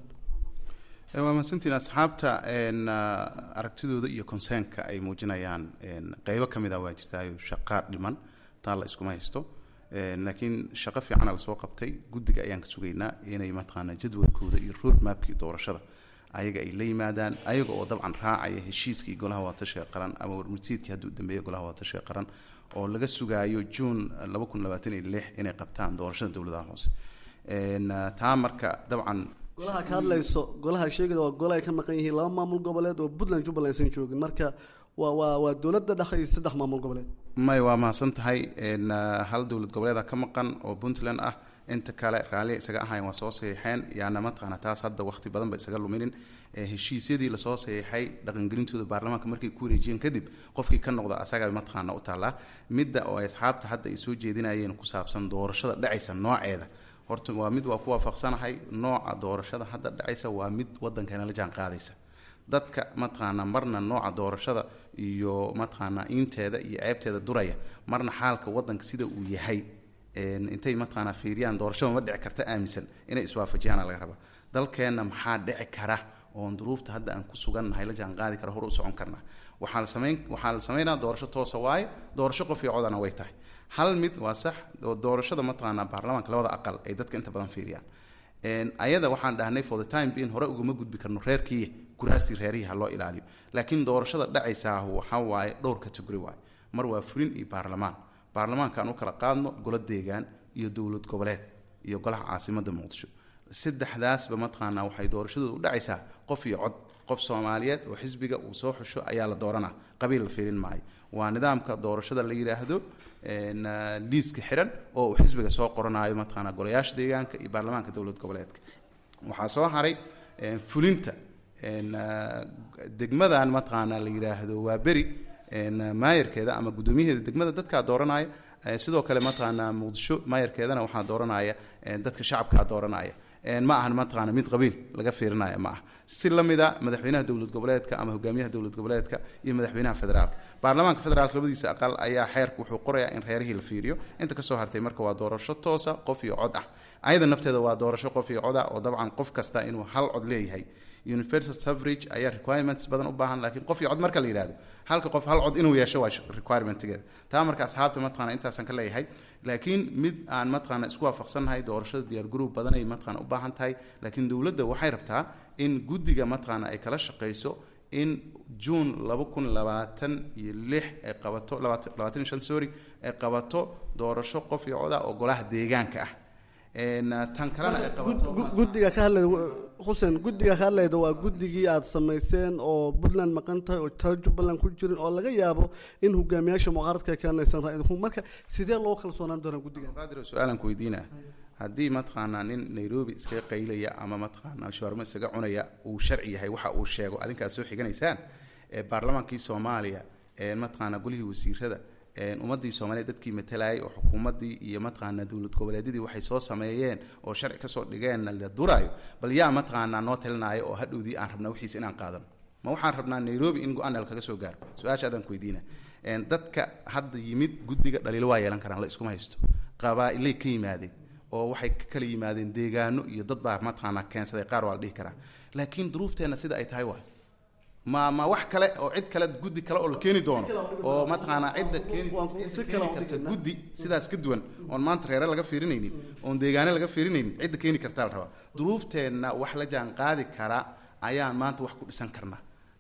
waa mahadsantiin asxaabta aragtidooda iyo consernka ay muujinayaan qeybo ka mid ah waa jirtaa shaqaa dhiman taa la iskuma haysto laakiin shaqo fiicana lasoo qabtay guddiga ayaan ka sugaynaa inay mataqaanaa jadwalkooda iyo road mapkii doorashada ayaga ay la yimaadaan ayaga oo dabcan raacaya heshiiskii golaha waatashiga qaran ama warmurtiidkii hadduu dambeeya golaha waatashiga qaran oo laga sugaayo juun laba kun labaatan iyo lix inay qabtaan doorashada dowladaha hoose taa marka dabcan golaha ka hadlayso golaha sheegada waa gole ay ka maqan yihiin laba maamul goboleed oo puntland jubbaland aysan joogin marka waa waa waa dowladda dhexe iyo saddex maamul goboleed may waa mahadsan tahay hal dowlad goboleeda ka maqan oo puntland ah inta kale raallia isaga ahayn waa soo saxiixeen yaana mataqaana taas hadda waqti badan ba isaga luminin heshiisyadii lasoo saxiixay dhaqangelintooda baarlamaanka markay ku wareejiyeen kadib qofkii ka noqda asaga mataqaana u taallaa midda oo ay asxaabta hadda ay soo jeedinayeen ku saabsan doorashada dhacaysa nooceeda horta waa mid waa ku waafaqsanahay nooca doorashada hadda dhacaysa waa mid wadankeena la jaan qaadaysa dadka mataqaanaa marna nooca doorashada iyo mataqaanaa iinteeda iyo ceebteeda duraya marna xaalka wadanka sida uu yahay intay mataqaanaa fiiriyaan doorashada ma dhici karta aaminsan inay iswaafajiyaana laga rabaa dalkeenna maxaa dhici kara oon duruufta hadda aan ku sugannahay la jaan qaadi kara hor u socon karnaa waxaa la samayn waxaa la samaynaa doorasho toosa waaye doorasho qof iyo codana way tahay hal mid waa sax oo doorashada mataqaanaa baarlamaanka labada aqal ay dadka inta badan fiiriyaan ayada waxaan dhahnay for the time being hore ugama gudbi karno reerkii kuraastii reerihii ha loo ilaaliyo laakiin doorashada dhacaysaa waxa waaye dhowr category waaye mar waa fulin iyo baarlamaan baarlamaanka aan u kala qaadno golo deegaan iyo dowlad goboleed iyo golaha caasimada muqdisho saddexdaasba mataqaanaa waxay doorashadooda u dhacaysaa qof iyo cod qof soomaaliyeed oo xisbiga uu soo xusho ayaa la dooranaa qabiil la fiirin maayo waa nidaamka doorashada la yidhaahdo liiska xiran oo uu xisbiga soo qoranayo mataqaanaa golayaasha deegaanka iyo baarlamaanka dowlad goboleedka waxaa soo haray fulinta degmadan mataqaanaa la yidhaahdo waa beri maayarkeeda ama guddoomiyaheeda degmada dadkaa dooranaya sidoo kale mataqaanaa muqdisho maayarkeedana waxaa dooranaya dadka shacabkaa dooranaya ma ahan mataqaana mid qabiil laga fiirinaya ma aha si la mida madaxweynaha dowlad goboleedka ama hogaamiyaha dowlad goboleedka iyo madaxweynaha federaalka baarlamaanka federaalka labadiisa aqal ayaa xeerka wuxuu qorayaa in reerihii la fiiriyo inta kasoo hartay marka waa doorasho toosa qof iyo cod ah ayada nafteeda waa doorasho qof iyo cod ah oo dabcan qof kasta inuu hal cod leeyahay universal suffrage ayaa requirements badan u baahan laakiin qof iyo cod marka la yidhahdo halka qof hal cod inuu yeesho waa requirementigeeda taa marka asxaabta mataqaana intaasaan ka leeyahay laakiin mid aan mataqaana isku waafaqsannahay doorashada diyaar garow badan ay mataqaana u baahan tahay laakiin dowladda waxay rabtaa in guddiga mataqaana ay kala shaqayso in juun laba kun labaatan iyo lix ay qabato labaatan iyo shan sorry ay qabato doorasho qof iyo cod ah oo golaha deegaanka ah tan kalena ay qabato guddiga ka hadlay xuseen guddiga ka hadlayda waa guddigii aada samayseen oo puntland maqan tahay oo tala jubbaland ku jirin oo laga yaabo in hogaamiyaasha mucaaradka ay keenaysan ra-iidku marka sidee loo kalsoonaan doonaa guddigan qaadir su-aalan ku weydiinaa haddii mataqaanaa nin nairobi iskaga qaylaya ama mataqaanaa shawarmo isaga cunaya uu sharci yahay waxa uu sheego adinkaad soo xiganaysaan ee baarlamaankii soomaaliya ee mataqaanaa golihii wasiirada ummadii soomaaliya dadkii matalayay oo xukuumadii iyo mataqaanaa dowlad goboleedyadii waxay soo sameeyeen oo sharci kasoo dhigeenna la duraayo bal yaa mataqaanaa noo talinaayo oo hadhowdii aan rabnaa wixiisa inaan qaadano ma waxaan rabnaa nairobi in go-aan kaga soo gaaro su-aasha adaan ku weydiina dadka hadda yimid guddiga dhaliilo waa yeelan karaan la iskuma haysto qabaa-ilay ka yimaadeen oo waxay ka kala yimaadeen deegaano iyo dad baa mataqaanaa keensaday qaar waa la dhihi karaa laakiin duruufteenna sida ay tahay waay ma ma wax kale oo cid kale guddi kale oo la keeni doono oo mataqaanaa cidda keeni cidda keeni karta guddi sidaas ka duwan oon maanta reere laga fiirinaynin oon deegaane laga fiirinaynin cidda keeni kartaa la rabaa duruufteenna wax la jaan qaadi kara ayaan maanta wax ku dhisan karnaa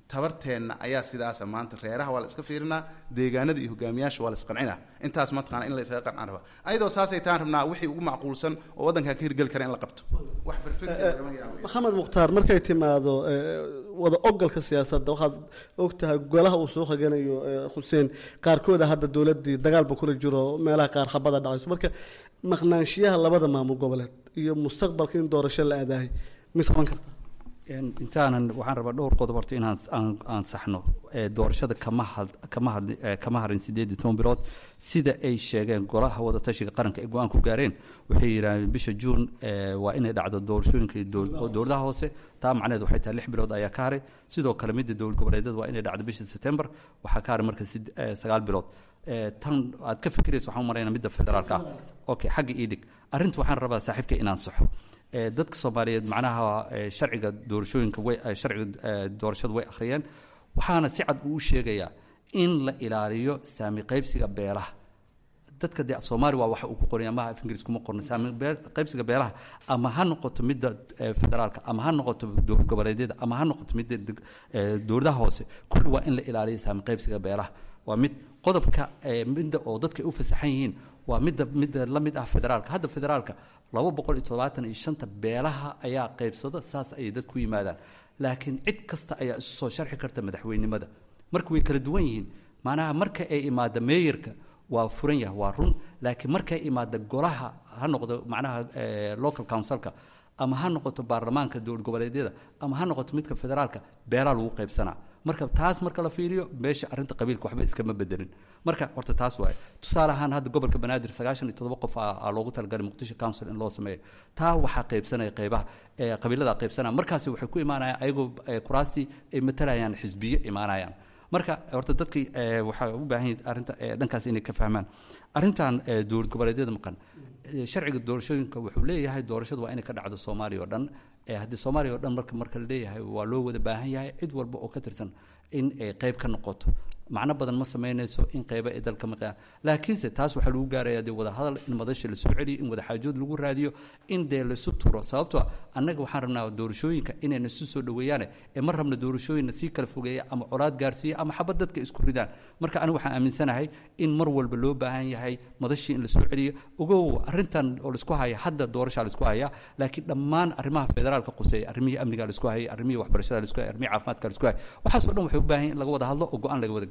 tabarteenna ayaa sidaasa maanta reeraha waa la iska fiirinaa deegaanada iyo hogaamiyaasha waa la isqancinaa intaas mataqaana in la isaga qancaan rabaa ayadoo saasay taan rabnaa wixii ugu macquulsan oo waddankaa ka hirgeli kara in la qabto wax perfect lagama yaabo maxamed mukhtaar markay timaado eh, wada ogolka siyaasadda waxaad ogtahay golaha uu soo haganayo eh, xuseen qaarkooda hadda dowladdii dagaalba kula jiro meelaha qaar khabada dhacayso marka maqnaanshiyaha labada maamul goboleed iyo mustaqbalka in doorasho la aadaahay mis qaban karta Een, intaanan waxaan rabaa dhowr qodob horta inaan aan aan saxno ee doorashada kama had kama had ee, kama harin sideed iyo toban bilood sida ay sheegeen golaha wada tashiga qaranka ay go-aan ku gaareen waxay yidhahdeen bisha juun ee, waa inay dhacdo doorashooyinka iyo dowl- oo dowladaha hoose taa macnaheed waxay tahay lix bilood ayaa ka haray sidoo kale midda dowlad goboleedyada waa inay dhacdo bisha september waxaa ka haray marka sid- ee, sagaal bilood Ee, tan aad ka fikirayso waxaan u maraynaa midda federaalka ah okay xagga ii dhig arrinta waxaan rabaa saaxiibka inaan saxo ee, dadka soomaaliyeed macnaha ee, sharciga doorashooyinka way ee, sharciga ee, doorashada way akhriyeen waxaana si cad uu u sheegayaa in la ilaaliyo saami qaybsiga beelaha dadka dee af soomaali waa waxa uu ku qoraya amaha af ingiriis kuma qorno saami beel- qaybsiga beelaha ama ha noqoto midda eh, federaalka ama ha noqoto dowlad goboleedyada ama ha noqoto midda deg- eh, dowladaha hoose kulli waa in la ilaaliyo saami qaybsiga beelaha waa mid qodobka eh, midda oo dadka ay u fasaxan yihiin waa midda midda la mid ah federaalka hadda federaalka laba boqol iyo toddobaatan iyo shanta beelaha ayaa qaybsada saas ayay dad ku yimaadaan laakiin cid kasta ayaa isu soo sharxi karta madaxweynimada marka way kala duwan yihiin macnaha marka ay imaada meeyarka waa furan yahay waa run laakiin markay imaada golaha ha noqdo macnaha eh, local councilka ama ha noqoto baarlamaanka dowlad goboleedyada ama ha noqoto midka federaalka beelaa lagu qaybsanaa marka taas marka la fiiriyo meesha arrinta qabiilka waxba iskama bedelin marka horta taas waaye tusaale ahaan hadda gobolka banaadir sagaashan iyo toddoba qof aa aa loogu talagalay muqdisho council in loo sameeyo taa waxaa qaybsanaya qeybaha ee qabiilada qaybsanaya markaasi waxay ku imaanayaan ayagoo eh, kuraastii ay matalayaan xisbiyo imaanayaan marka horta dadkii eh, waxay u baahan yihiin arrinta eh, dhankaas inay ka fahmaan arrintan eh, dowlad goboleedyada maqan eh, sharciga doorashooyinka wuxuu leeyahay doorashadu waa inay ka dhacdo soomaaliya oo dhan Eh, haddii soomaaliya oo dhan marka marka la leeyahay waa loo wada baahan yahay cid walba oo ka tirsan in ay qayb ka noqoto macno badan ma samaynayso in qayba ay dalka maqaan laakiinse taas waxaa lagu gaarayaa dee wada hadal in madasha la soo celiyo in wada xaajood lagu raadiyo in dee laisu turo sababtoo ah annaga waxaan rabnaa doorashooyinka inayna isu soo dhoweeyaane ee ma rabna doorashooyinna sii kala fogeeya ama colaad gaarsiiya ama xabad dadka isku ridaan marka aniga waxaan aaminsanahay in mar walba loo baahan yahay madashii in la soo celiyo ogow arrintan oo laisku haya hadda doorashaa laisku hayaa laakiin dhammaan arrimaha federaalka quseeya arrimihii amniga laisku hayay arrimihii waxbarashada laisku hayay arrimihii caafimaadka laisku hayay waxaas oo dhan waxay u baahan yihin in laga wada hadlo oo go-aan laga wada gaaro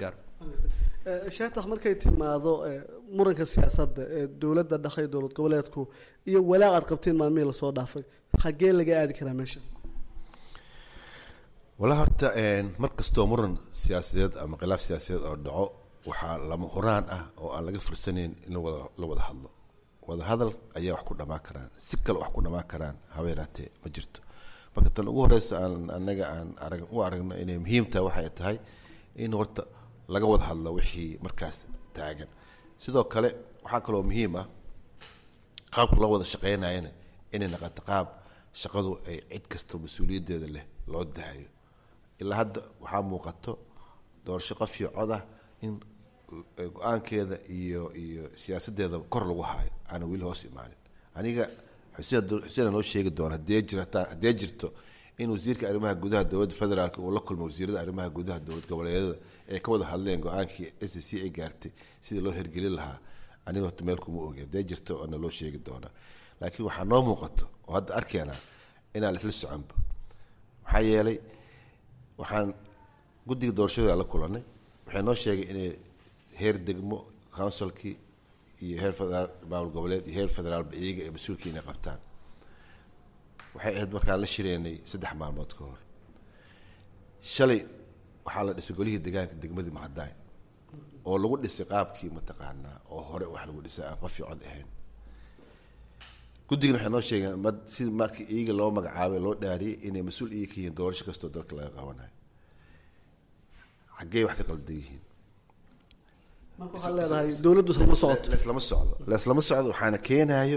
Eh, shaatax markay timaado eh, muranka siyaasadda ee dowladda dhexe iyo dowlad goboleedku iyo walaac aad qabteen maalmihii lasoo dhaafay xaggee laga aadi karaa meesha wala horta mar kastoo muran siyaasadeed ama khilaaf siyaasadeed oo dhaco waxaa lama huraan ah oo aan laga fursanayn in la wada la wada hadlo wada hadal ayaa wax ku dhamaan karaan si kale wax ku dhamaan karaan habeeraatee ma jirto marka tan ugu horeysa aan anaga aan arag u aragno inay muhiim tahay waxay tahay in horta laga wada hadlo wixii markaas taagan sidoo kale waxaa kaloo muhiim ah qaabka loo wada shaqeynayana inay naqato qaab shaqadu ay cid kastoo mas-uuliyaddeeda leh loo dahayo ilaa hadda waxaa muuqato doorasho qof iyo cod ah in go-aankeeda iyo iyo siyaasadeeda kor lagu haayo aana weli hoos imaanin aniga xuseen xuseen noo sheegi doona hadee jirta haddee jirto in wasiirka arrimaha gudaha dowladda federaalk uu la kulmo wasiirada arrimaha gudaha dowlad goboleedyada ay ka wada hadleen go-aankii s c ay gaartay sidii loo hirgelin lahaa aniga horta meel kuma ogi haddee jirto oona loo sheegi doonaa laakiin waxaa noo muuqato oo hadda arkeenaa inaan isla soconba maxaa yeelay waxaan guddiga doorashada la kulanay waxay noo sheegay inay heer degmo councilkii iyo heer federaal maamul goboleed iyo heer federaalba iyaga ee mas-uulkii inay qabtaan waxay ahayd markaan la shireynay saddex maalmood ka hor shalay waxaa la dhisay golihii degaanka degmadii macadaay oo lagu dhisay qaabkii mataqaanaa oo hore wax lagu dhisay aan qof iyo cod ahayn guddigana waxay noo sheegeen ma sidii markii iyaga loo magacaabay loo dhaariyay inay mas-uul iyaga ka yihiin doorasho kastoo dalka laga qabanayo xaggey wax ka qaldan yihiin marka waxaad leedahay dowladdu islama socoto leslama socdo leslama socdo waxaana keenayo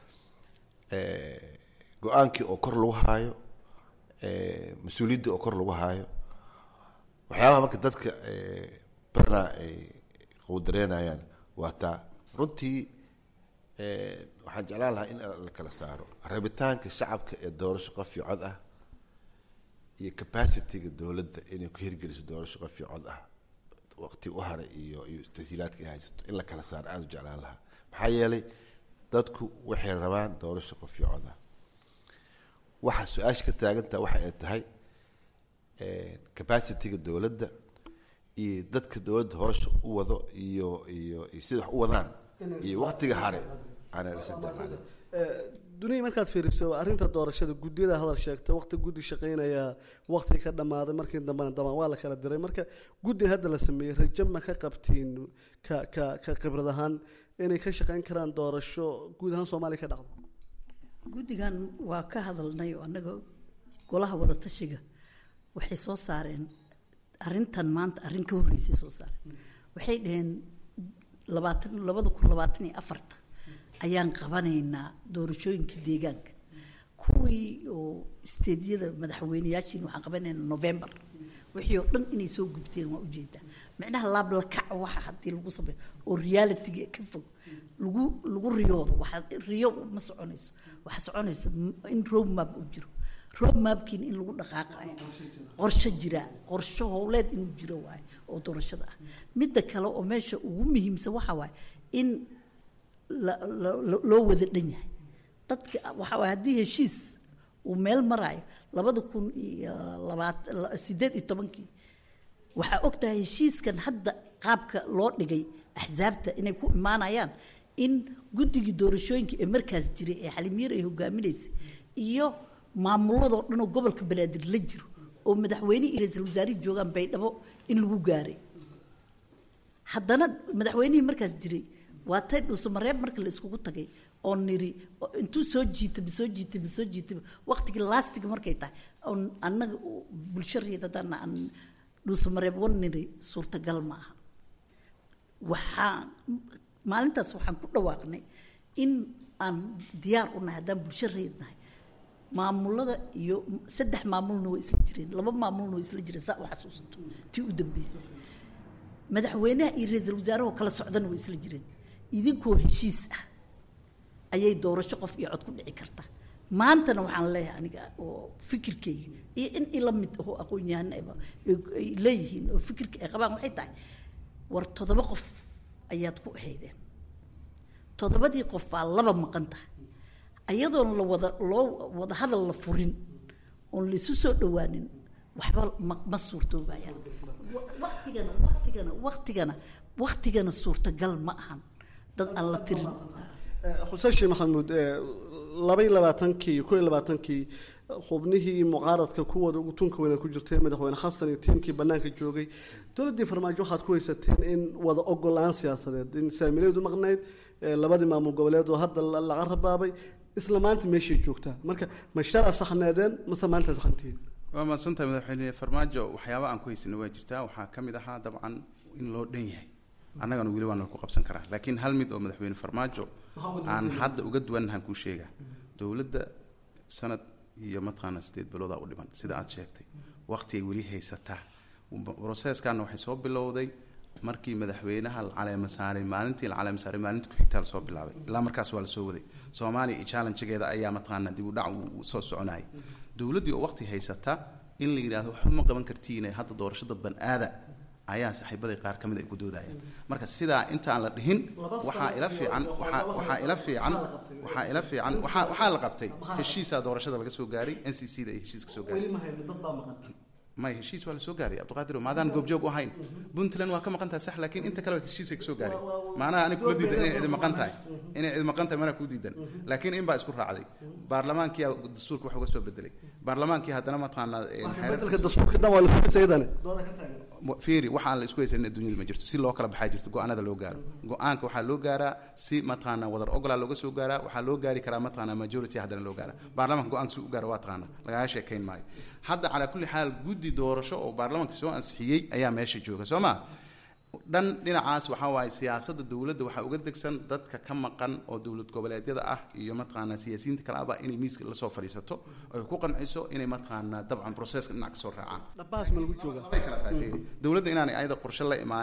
go-aankii oo kor lagu haayo mas-uuliyaddii oo kor lagu haayo waxyaabaha marka dadka badanaa ay qowdareynayaan waa taa runtii waxaan jeclaan lahaa in la kala saaro rabitaanka shacabka ee doorasho qof iyo cod ah iyo capacityga dowladda inay ku hirgeliso doorasho qof iyo cod ah waqti u haray iyo iyo tashiilaadka ay haysato in la kala saaro aada u jeclaan lahaa maxaa yeelay dadku waxay rabaan doorasho qof iyo cod ah waxa su-aasha ka taagantaha waxa ay tahay capacityga dowladda iyo dadka dowladda hoosha u wado iyo iyo iyo sida wax u wadaan iyo waqtiga hare aanaa duniya markaad fiiriso arrinta doorashada guddiyada hadal sheegta waqti guddi shaqeynaya waqti ka dhammaaday markii dambena damaan waa la kala diray marka guddi hadda la sameeyey rajo ma ka qabtiin ka ka ka khibrad ahaan inay ka shaqeyn karaan doorasho guud ahaan soomaaliya ka dhacdo guddigan waa ka hadalnay oo annaga golaha wadatashiga waxay soo saareen arrintan maanta arrin ka horreysay soo saareen waxay dhaheen labaatan labada kun labaatan iyo afarta ayaan qabanaynaa doorashooyinka deegaanka kuwii oo isteedyada madaxweyneyaashiin waxaan qabanaynaa november wixii oo dhan inay soo gubteen waa ujeedaa micnaha laablakac waxa haddii lagu sameeyo oo realityga ka fog lagu lagu riyoodo waxa riyo ma soconayso waxa soconaysa in road map uu jiro road mapkiin in lagu dhaqaaqayo qorshe jira qorshe howleed inuu jiro waaye oo doorashada ah midda kale oo meesha ugu muhiimsan waxa waaye in loo wada dhan yahay dadka waxa waay haddii heshiis uu meel maraayo labada kun iyo labaat sideed iyo tobankii waxaa og tahay heshiiskan hadda qaabka loo dhigay axsaabta inay ku imaanayaan in guddigii doorashooyinka ee markaas jiray ee xalimiir ay hogaaminaysay iyo maamuladoo dhan oo gobolka banaadir la jiro oo madaxweyne iyo ra-iisul wasaarihi joogaan baydhabo in lagu gaaray haddana madaxweynihii markaas jiray waa tay dhuusamareeb marka la iskugu tagay oo niri intuu soo jiitaba soo jiitaba soo jiitaba waqtigii laastiga markay tahay oon annaga bulsho reed haddaan aan dhuusamareeb wan niri suurtagal ma aha waxaan maalintaas waxaan ku dhawaaqnay in aan diyaar u nahay haddaan bulsho reed nahay maamulada iyo saddex maamulna way isla jireen laba maamulna way isla jireen saa u xasuusato tii u dambeysay madaxweynaha iyo ra-iisul wasaarahoo kala socdana way isla jireen idinkoo heshiis ah ayay doorasho qof iyo cod ku dhici karta maantana waxaan leeyahay aniga oo fikirkeyga iyo in ila mid oo aqoon-yahan ay leeyihiin oo fikirka ay qabaan waxay tahay war toddoba qof ayaad ku ahaydeen toddobadii qof baa laba maqan tahay ayadoon la wada loo wada hadal la furin oon laisu soo dhawaanin waxba ma ma suurtoobayaan waqtigana waqtigana waqtigana waqtigana suurtagal ma ahan dad aan la tirin xuseen sheekh maxamuud laba iyo labaatankii ko iyo labaatankii xubnihii mucaaradka kuwooda ugu tunka weyna ku jirteen madaxweyne xasan iyo tiimkii banaanka joogay dowladdii farmaajo waxaad ku haysateen in wada ogolaan siyaasadeed in saamileedu maqnayd labadii maamul goboleed oo hadda laga rabaabay isla maanta meeshay joogtaa marka ma shala saxneedeen mase maanta saxantihiin waa mahadsantahay madaxweyne farmaajo waxyaaba aan ku haysana waa jirtaa waxaa ka mid ahaa dabcan in loo dhan yahay annagana weli waana ku qabsan karaa laakiin hal mid oo madaxweyne farmaajo aan hadda uga duwannahan kuu sheegaa dowladda sanad iyo mataqaana sideed biloodaa u dhiman sida aad sheegtay waqti ay weli haysataa broseskanna waxay soo bilowday markii madaxweynaha la caleema saaray maalintii la caleema saaray maalintii ku-xigtaa lasoo bilaabay ilaa markaas waa lasoo waday soomaaliya iyo challengegeeda ayaa mataqaana dib u dhac uu soo soconayay dowladdii oo waqti haysata in la yidhahdo waxba ma qaban kartiine hadda doorasho dadban aada ayaa saaxiibaday qaar ka mid ay ku doodayaan marka sidaa intaan la dhihin waxaa ila fiican waxaa waxaa ila fiican waxaa ila fiican waxaa waxaa la qabtay heshiisaa doorashada laga soo gaaray n c c da ay heshiis ka soo gaaray may heshiis waa la soo gaaray cabdiqaadir maadaan goobjoog u ahayn puntland waa ka maqan tahay sax laakiin inta kale heshiisay ka soo gaaray maanaha aniga kuma diidan inay cidi maqan tahay inay cidi maqan tahay mana ku diidan laakiin in baa isku raacday baarlamaankiyaa dastuurka wax uga soo bedelay baarlamaankii haddana mataqaanaa fiiri waxaan la isku haysanin adduunyada ma jirto si loo kala baxaa jirto go-aanada loo gaaro go-aanka waxaa loo gaaraa si mataqaanaa wadar ogolaa looga soo gaaraa waxaa loo gaari karaa mataqaanaa majority haddana loo gaaraa baarlamaanka go-aanka si u gaara waa taqaana lagaga sheekayn maayo hadda calaa kulli xaal guddi doorasho oo baarlamaanka soo ansixiyey ayaa meesha jooga soo maa dhan dhinacaas waxaa waaye siyaasadda dowladda waxaa uga degsan dadka ka maqan oo dowlad goboleedyada ah iyo mataqaanaa siyaasiyiinta kale ahba inay miiska lasoo fadhiisato oy ku qanciso inay mataqaanaa dabcan proceska dhinac kasoo raacaan dhabaas ma lagu jooga labay kala tahay fiiri dowladda inaanay ayada qorshe la imaanin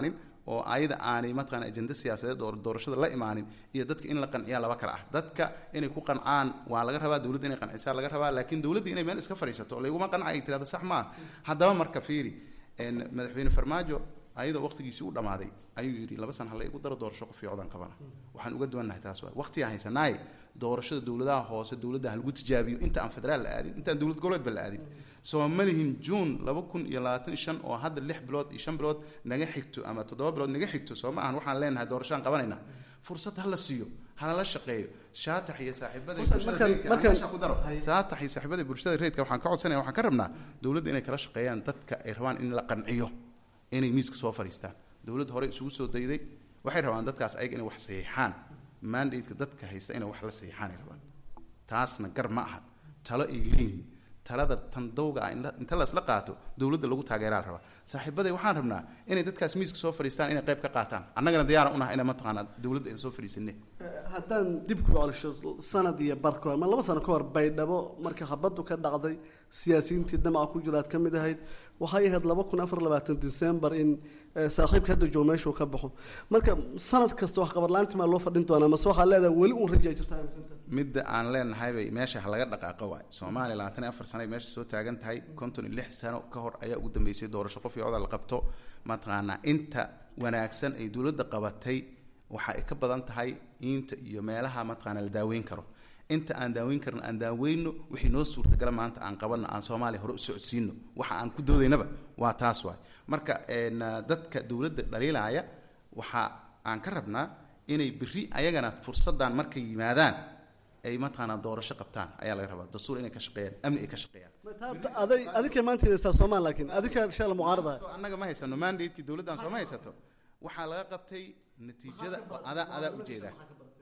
oo ayada aanay mataqaana ajenda siyaasadeed oo doorashada la imaanin iyo dadka in la qanciyaa laba kale ah dadka inay ku qancaan waa laga rabaa dowladda inay qancisaa laga rabaa laakiin dowladda inay meel iska fadhiisato layguma qanca ay tirahdo sax maaha haddaba marka fiiri een, madaxweyne farmaajo ayadoo waqtigiisii u dhammaaday ayuu yidhi laba san hala igu daro doorasho qof fiicodaan qabana waxaan uga duwannahay taas waay waqtigaan haysanaaye doorashada dowladaha hoose dowladda ha lagu tijaabiyo inta aan federaal la aadin intaan dowlad goboleedba la aadin soo ma lihin juun laba kun iyo labaatan iyo shan oo hadda lix bilood iyo shan bilood naga xigto ama toddoba bilood naga xigto soo ma ahan waxaan leenahay doorashaan qabanayna fursad ha la siiyo halala shaqeeyo shaatax iyo saaxiibada Markaan- bulshada markaan- reedka, markaan- meesha ku daro shaatax iyo saaxiibada bulshada reedka waxaan ka codsanaya waxaan ka rabnaa dowladda inay kala shaqeeyaan dadka ay rabaan in la qanciyo inay miiska soo fadhiistaan dowladda hore isugu soo dayday waxay rabaan dadkaas ayaga inay wax saxiixaan mandate-ka dadka haysta inay wax la saxiixaan ay rabaan taasna gar ma aha talo ay leeyihiin talada tan dawga ah inta- inta lasla qaato dowladda lagu taageeraa la rabaa saaxiibaday waxaan rabnaa inay dadkaas miiska soo fadhiistaan inay qayb ka qaataan annagana diyaaran unaha inay mataqaanaa dowladda aan soo fadhiisane haddaan dib ku celsho sanad iyo bar ka hor ama laba sano ka hor baydhabo marka habaddu ka dhacday siyaasiyiintii damaca ku jira aad ka mid ahayd waxay ahayd laba kun afar labaatan december in eh, saaxiibka hadda joogo meeshuu ka baxo marka sanad kasta wax qabadlaanti maa loo fadhin doonaa mase waxaa leedahay weli uun rajaa jirta aaminsantahay midda aan leenahay bay meesha ha laga dhaqaaqo waay soomaaliya labaatan iyo afar sano ay meesha soo taagan tahay konton iyo lix sano ka hor ayaa ugu dambeysay doorasho qof iyo codal qabto mataqaanaa inta wanaagsan ay dowladda qabatay waxa ay ka badan tahay inta iyo meelaha mataqaanaa la daaweyn karo inta aan daaweyn karin aan daaweyno wixii noo suurtagala maanta aan qabanno aan soomaaliya hore u socodsiino waxa aan ku doodaynaba waa taas waay marka een, dadka dowladda dhaliilaya waxa aan ka rabnaa inay berri ayagana fursaddan markay yimaadaan ay mataqaanaa doorasho qabtaan ayaa laga rabaa dastuur inay ka shaqeeyaan amni ay ka shaqeeyaan aday adinka maanta haystaa soomaal laakiin adinka shala mucaarada So, annaga ma haysano mandate-kii dowladdan soo ma haysato waxaa laga qabtay natiijada adaa adaa ujeedaa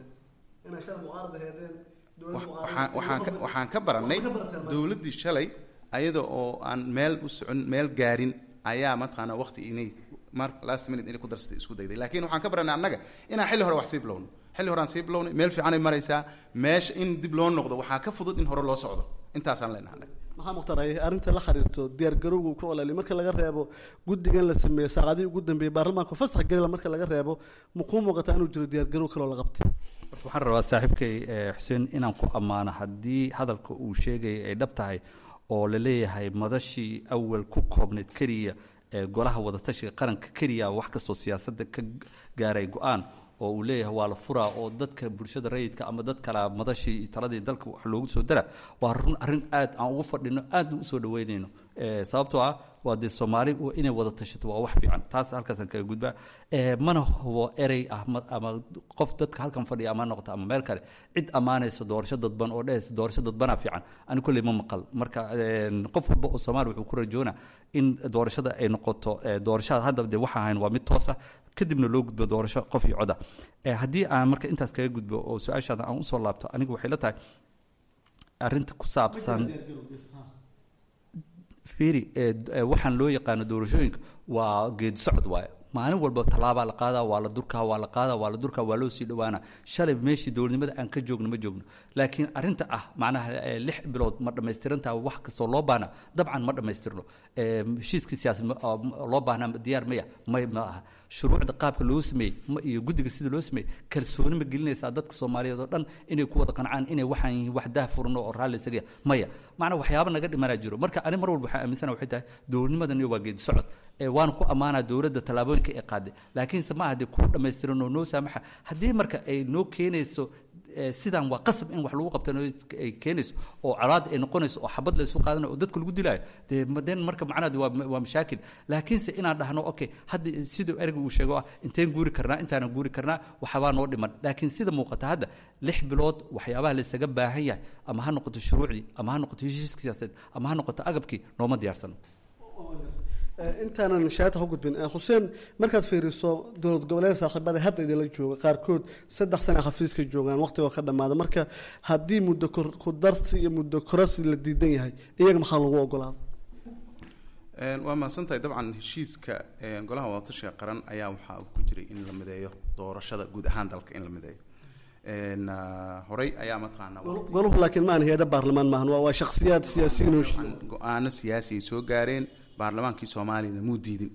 inay shala mucaarada heedeen waxaan waxaan ka waxaan ka barannay dowladdii shalay ayada oo aan meel u socon meel gaarin ayaa mataqaanaa waqti inay mar last minute inay ku darsatay isku dayday laakiin waxaan ka barannay annaga inaan xilli hore wax sii bilowno xilli hore aan sii bilownay meel fiicanay maraysaa meesha in dib loo noqdo waxaa ka fudud in hore loo socdo intaasaan leenahay annaga maxaa muqtaray arrinta la xiriirto diyaar garowga ku ololay marka laga reebo guddigan la sameeyey saacadihii ugu dambeeyey baarlamaanka fasax gelila marka laga reebo makuu muuqataa inuu jiro diyaar garow kaloo la qabtay horta waxaan rabaa saaxiibkay eh, xuseen inaan ku ammaano haddii hadalka uu sheegaya ay dhab tahay oo la leeyahay madashii awal ku koobnayd keliya ee golaha wadatashiga qaranka keliya wax kastoo siyaasadda ka gaaray go-aan oo uu leeyahay waa la furaa oo dadka bulshada rayidka ama dad kale madashii iyo taladii dalka wax loogu soo dara waa run arrin aad aan ugu fadhino aadna usoo dhaweynayno Eh, sababtoo ah waa dee soomaali u- inay wada tashato waa wax fiican taas halkaasaan kaga gudbaa Eh, mana hubo erey ah ma- ama qof dadka halkan fadhiya ama ha noqoto ama meel kale cid ammaanaysa doorasho dadban oo dhehaysa doorasho dadbanaa fiican ani kolley ma maqal marka eh, qof walba oo soomaali wuxuu ku rajoona in doorashada ay noqoto eh, doorashada hadda dee waxa ahayn waa mid toosa kadibna loo gudbo doorasho qof iyo coda Eh, haddii aan marka intaas kaga gudbo oo su-aashaada aan usoo laabto aniga waxay la tahay arrinta ku saabsan fiiri ee, ee, waxaan loo yaqaano doorashooyinka waa geedi socod waaye maalin walba tallaabaa la qaadaa waa la durkaa waa la qaadaa waa la durkaa waa loo sii dhowaana shalay meeshii dowladnimada aan ka joogno ma joogno laakiin arrinta ah macnaha ee, lix bilood ma dhammaystirantaa wax kastoo loo baahna dabcan ma dhammaystirno Ee, heshiiskii siyaasad ma- oo loo baahnaa diyaar maya may ma aha shuruucda qaabka loo sameeyey ma- iyo guddiga sida loo sameeyey kalsooni ma gelinaysaa dadka soomaaliyeed oo dhan inay ku wada qancaan inay waxaan yihiin wax daah furno oo raalli isaga yahay. maya macnaa waxyaaba naga dhimanaa jiro marka ani mar walba waxaan aaminsana waxay tahay dowladnimadan waa geedi socod ee waana ku ammaanaa dowladda tallaabooyinka ay qaaday laakiinse ma aha dee kuu dhammaystiran oo noo saamaxa haddii marka ay noo keenayso ee, sidaan waa qasab in wax lagu qabtano ay keenayso oo colaad ay noqonayso oo xabad la isu qaadanayo oo dadka lagu dilaayo dee maden marka macnaheedu waa waa mashaakil laakiinse inaan dhahno okay hadda siduu ereyga uu sheego ah inteen guuri karnaa intaanan guuri karnaa waxbaa noo dhiman laakiin sida muuqata hadda lix bilood waxyaabaha la isaga baahan yahay ama ha noqoto shuruucdii ama ha noqoto heshiiska siyaasadeed ama ha noqoto agabkii nooma diyaarsano Eh, intaanan shaata u gudbin eh, xuseen markaad fiiriso dowlad goboleed saaxiibada hadda idinla jooga qaarkood saddex sana xafiiska joogaan waqtigoo ka dhammaada marka haddii muddo kor- ku darsi iyo muddo korasi la diidan yahay iyaga maxaa lagu ogolaada Een, waa mahadsantahay dabcan heshiiska een, golaha wadatashiga qaran ayaa waxaa uu ku jiray in la mideeyo doorashada guud ahaan dalka in la mideeyo Een, ah, horey ayaa mataqaanaa waqti- goluhu laakiin maahan hay-ada baarlamaan maahan waa waa shakhsiyaad siyaasiyiin oo go-aano siyaasi ay soo gaareen baarlamaankii soomaaliyana muu diidin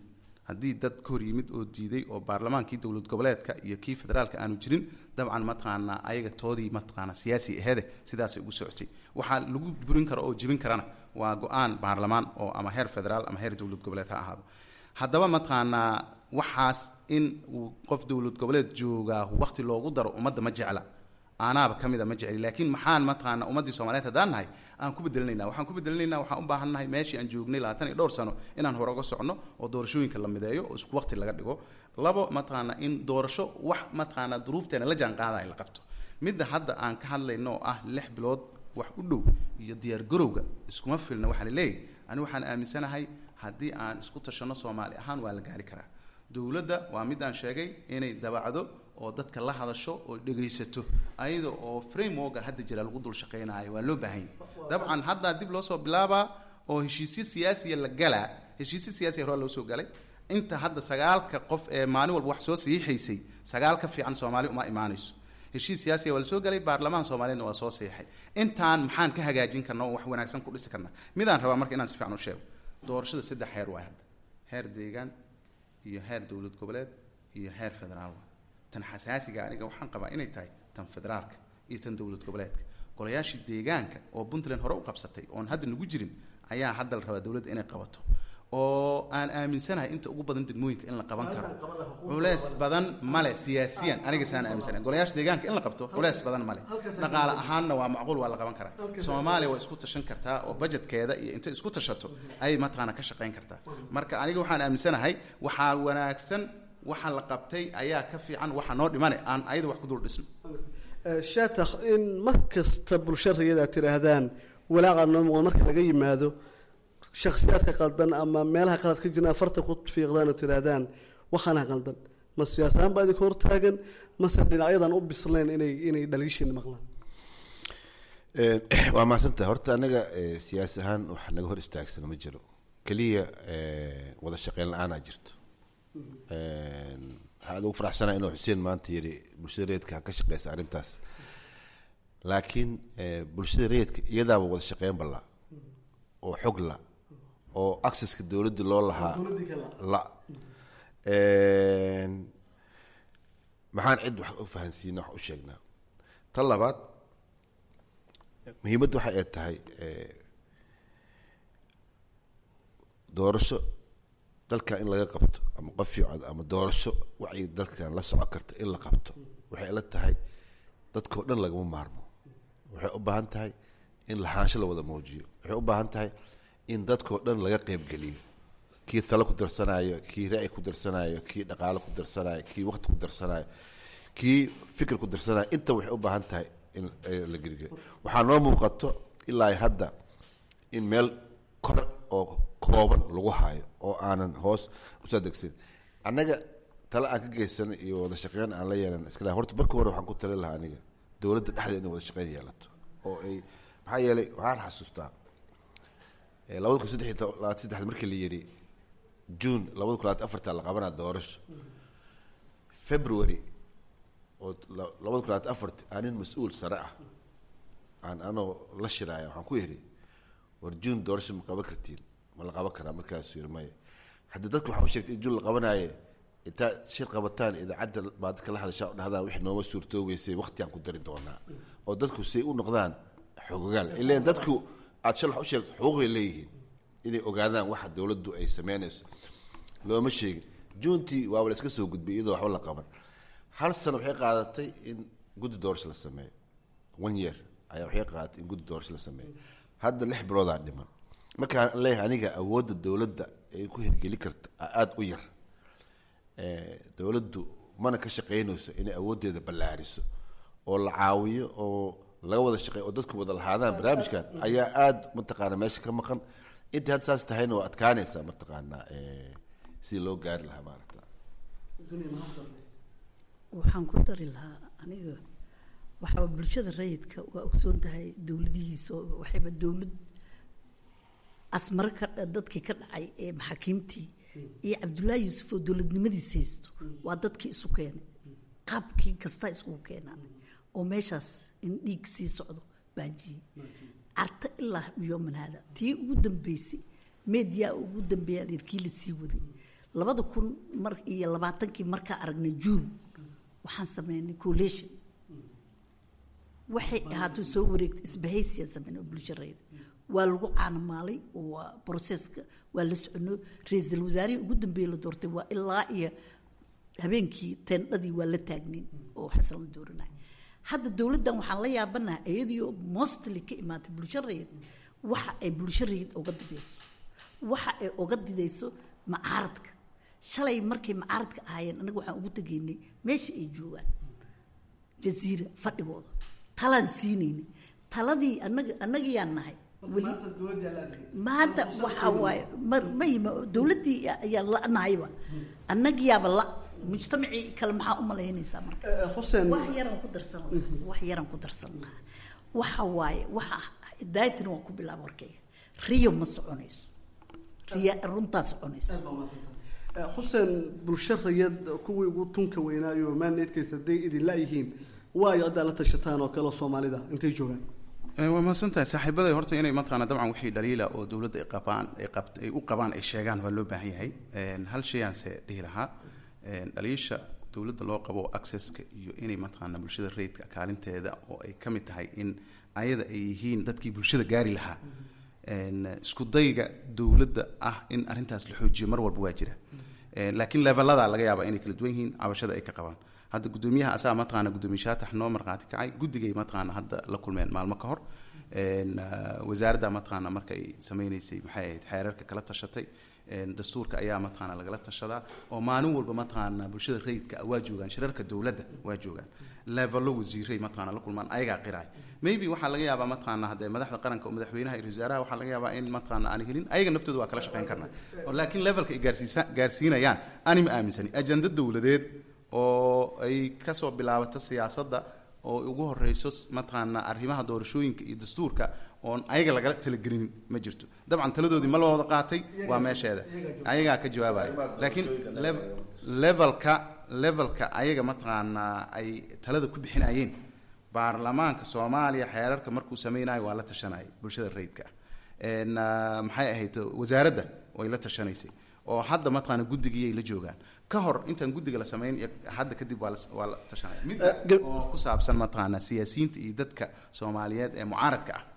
haddii dad ka hor yimid oo diiday oo baarlamaankii dowlad goboleedka iyo kii federaalka aanu jirin dabcan mataqaanaa ayaga toodii mataqaana siyaasi aheede sidaasay ugu socotay waxaa lagu burin karo oo jebin karana waa go-aan baarlamaan oo ama heer federaal ama heer dowlad goboleed ha ahaado haddaba mataqaanaa waxaas in uu qof dowlad goboleed joogaa waqti loogu daro ummadda ma jecla aanaaba ka mida ma jecli laakiin maxaan mataqaana ummaddii soomaaliyeed haddaan nahay aan ku bedelinayna waxaan ku bedelinayna waxaan u baahan nahay meeshii aan joognay labaatan iyo dhowr sano inaan hore uga socno oo doorashooyinka la mideeyo oo isku waqti laga dhigo labo mataqaana in doorasho wax mataqaana duruufteena la jaan qaadaya la qabto midda hadda aan ka hadlayno oo ah lix bilood wax u dhow iyo diyaar garowga iskuma filna waxaa laleeyahay ani waxaan aaminsanahay haddii aan isku tashanno soomaali ahaan waa la gaari karaa dowladda waa mid aan sheegay inay dabacdo oo dadka la hadasho oo dhegaysato ayada oo frameworka hadda jira lagu dul shaqaynayo waa loo baahan yahay dabcan haddaa dib loo soo bilaabaa oo heshiisyo siyaasiya la galaa heshiisyo siyaasiya hore loo soo galay inta hadda sagaalka qof ee maalin walba wax soo saxiixaysay sagaal ka fiican soomaali uma imaanayso heshiis siyaasiya waa la soo galay baarlamaha soomaaliyeedna waa soo saxiixay intaan maxaan ka hagaajin karna oo wax wanaagsan ku dhisi karna midaan rabaa marka inaan si fiican u sheego doorashada saddex heer waay hadda heer deegaan iyo heer dowlad goboleed iyo heer federaal waay tan xasaasiga aniga waxaan qabaa inay tahay tan federaalka iyo tan dowlad goboleedka golayaashii deegaanka oo puntland hore u qabsatay oon hadda nagu jirin ayaa hadda la rabaa dowladda inay qabato oo aan aaminsanahay inta ugu badan degmooyinka in la qaban karo culeys badan male siyaasiyan aniga saan aaminsanahay golayaasha deegaanka in la qabto culeys badan male dhaqaale ahaanna waa macquul waa la qaban karaa soomaaliya waa isku tashan kartaa oo budgetkeeda iyo intay isku tashato ayay mataqaana ka shaqayn kartaa marka aniga waxaan aaminsanahay waxaa wanaagsan waxa la qabtay ayaa ka fiican waxa noo dhimane aan ayada wax ku dul dhisno shatakh in mar kasta bulshariyada aad tidhaahdaan walaaqa noo muuqda marka laga yimaado shakhsiyaadka qaldan ama meelaha qalad ka jirna farta ku fiiqdaan oo tidhaahdaan waxaana qaldan ma siyaasahaan baa idinka hortaagan mase dhinacyadan u bislayn inay inay dhaliishiina maqlaan waa mahadsantaha horta anaga siyaasi ahaan wax naga hor istaagsan ma jiro keliya wada shaqeyn la-aanaa jirto waxaan ugu faraxsanaa inuu xuseen maanta yidhi bulshada reedka ha ka shaqeysa arrintaas laakiin bulshada reedka iyadaaba wada shaqeyn balla oo xog la oo accesska dowladda loo lahaa la maxaan cid wax u fahansiina wax u sheegnaa tan labaad muhiimadda waxay ay tahay doorasho dalkan in laga qabto ama qof fiicod ama doorasho wacyi dalkan la soco karta in la qabto waxay la tahay dadkao dhan lagama maarmo waxay u baahan tahay in lahaansho la wada muujiyo waxay u baahan tahay in dadkao dhan laga qeybgeliyo kii talo ku darsanayo kii ra'yi ku darsanayo kii dhaqaalo ku darsanayo kii waqti ku darsanayo kii fikir ku darsanayo inta waxay u baahan tahay in la gerigeliyo waxaa noo muuqato ilaa hadda in meel kor oo kooban lagu hayo oo aanan hoos usoo degsan annaga tale aan ka geysan iyo wada shaqeyn aan la yeelan iska horta marka hore waxaan ku tali lahaa aniga dowladda dhexdeeda inay wada shaqeyn yeelato oo ay maxaa yeelay waxaan xasuustaa labada kun saddex iyo labaatan saddex markii la yidhi june labada kun labaatan afarta la qabanaa doorasho february oo labada kun labaatan afarti anin mas-uul sare ah aan anoo la shiraaya waxaan ku yidhi war june doorasho ma qaban kartiin ma la qaban karaa markaasuu yidhi maya haddii dadka waxaa u sheegtay in june la qabanaaye intaa shir qabataan idaacadda baa dadka la hadashaa u dhahdaan wixii nooma suurtoogeysay waqtigaan ku dari doonaa oo dadku say u noqdaan xogogaal ileen dadku aad shal wax u sheegto xuquuqay leeyihiin inay ogaadaan waxa dowladdu ay sameynayso looma sheegin juuntii waaba la iska soo gudbay iyadoo waxba la qaban hal sano waxay qaadatay in guddi doorasho la sameeyo one year ayaa waxay qaadatay in guddi doorasho la sameeyo hadda lix biloodaa dhiman markaan leeyahay aniga awoodda dowladda ay ku hirgeli karta aada u yar dowladdu mana ka shaqeynayso inay awooddeeda ballaariso oo la caawiyo oo laga wada shaqeey oo dadku wada lahaadaan barnaamijkan ayaa aada mataqaana meesha ka maqan intii hadda saas tahayna waa adkaanaysaa mataqaanaa sidii loo gaari lahaa maaragta waxaan ku dari lahaa aniga waxaaba bulshada rayidka waa ogsoon tahay dowladihiisa oo waxayba dowlad asmaro ka dadkii ka dhacay ee maxaakiimtii iyo cabdullaahi yuusuf oo dowladnimadiis haysto waa dadkii isu keenay qaabkii kastaa isugu keenaan oo meeshaas in dhiig sii socdo baajiyey carta ilaa yooman haada tii ugu dambeysay meediyaa ugu dambeeya adeerkii la sii waday labada kun mar iyo labaatankii markaa aragnay juun waxaan sameynay collation waxay ahaato soo wareegtay isbahaysiyan sameyn oo bulshareeda waa lagu caanamaalay oo waa broseska waa la socono ra-iisul wasaarihii ugu dambeeye la doortay waa ilaa iyo habeenkii teendhadii waa la taagnayn oo xasan la dooranay hadda dowladdan waxaan la yaabanaha iyadiio mostly ka imaatay bulshareed waxa ay bulshareed uga didayso waxa ay uga didayso macaaradka shalay markay macaaradka ahaayeen anaga waxaan ugu tegaynay meesha ay joogaan jaziira fadhigooda talaan siinaynay taladii anaga annagayaan nahay weli maanta waxaa waaye mayma dowladdii ayaa la-nahayba annagiyaaba la mujtamacii kale maxaa u malaynaysaa marka xuseen wax yaraan ku darsan lahaa wax yaraan ku darsan lahaa waxa waaye waxa daayatina waan ku bilaaba warkayga riyo ma soconayso riya runtaa soconayso xuseen bulsho rayad kuwii ugu tunka weynaayo maanneedkaysa hadday idin la-yihiin waayo haddaa la tashataan oo kale soomaalida intay joogaan waa mahadsantahay saaxiibaday horta inay mataqaana dabcan wixii dhaliila oo dowladda ay qabaan ay qabt ay u qabaan ay sheegaan waa loo baahan yahay hal shayaanse dhihi lahaa dhaliisha dowladda loo qabo accesska iyo inay mataqaana bulshada rayidka kaalinteeda oo ay ka mid tahay in ayada ay yihiin dadkii bulshada gaari lahaa isku dayga dowladda ah in arrintaas la xoojiyo mar walba waa jira laakiin levelada laga yaaba inay kala duwan yihiin cabashada ay ka qabaan hadda gudoomiyaha asaga mataqaana gudoomiye shaatax noo markhaati kacay guddigay mataqaana hadda la kulmeen maalmo ka hor wasaaradda mataqaana markay sameynaysay maxay ahayd xeerarka kala tashatay dastuurka ayaa mataqaana lagala tashadaa oo maalin walba mataqaana bulshada rayidka waa joogaan shirarka dowladda waa joogaan levelo wasiiray mataqaana la kulmaan ayagaa qiraay maybe waxaa laga yaabaa mataqaana haddee madaxda qaranka oo madaxweynaha iyo wasaaraha waxaa laga yaabaa in mataqaana aan helin ayaga naftooda waa kala shaqeyn karnaa laakiin levelka ay gaarsiisa gaarsiinayaan ani ma aaminsani ajenda dowladeed oo ay kasoo bilaabato siyaasadda oo ugu horeyso mataqaana arrimaha doorashooyinka iyo dastuurka oon ayaga lagala talagelin ma jirto dabcan taladoodii ma la wada qaatay waa meesheeda ayagaa ka jawaabaya laakiin levelka levelka ayaga mataqaanaa ay talada ku bixinayeen baarlamaanka soomaaliya xeerarka markuu sameynayo waa la tashanaya bulshada rayidka ah maxay ahayd wasaaradda way la tashanaysay oo hadda mataqaana guddigiyay la joogaan ka hor intaan guddiga la samayn iyo hadda kadib waa la waa la tashanaya mid oo ku saabsan mataqaana siyaasiyiinta iyo dadka soomaaliyeed ee mucaaradka ah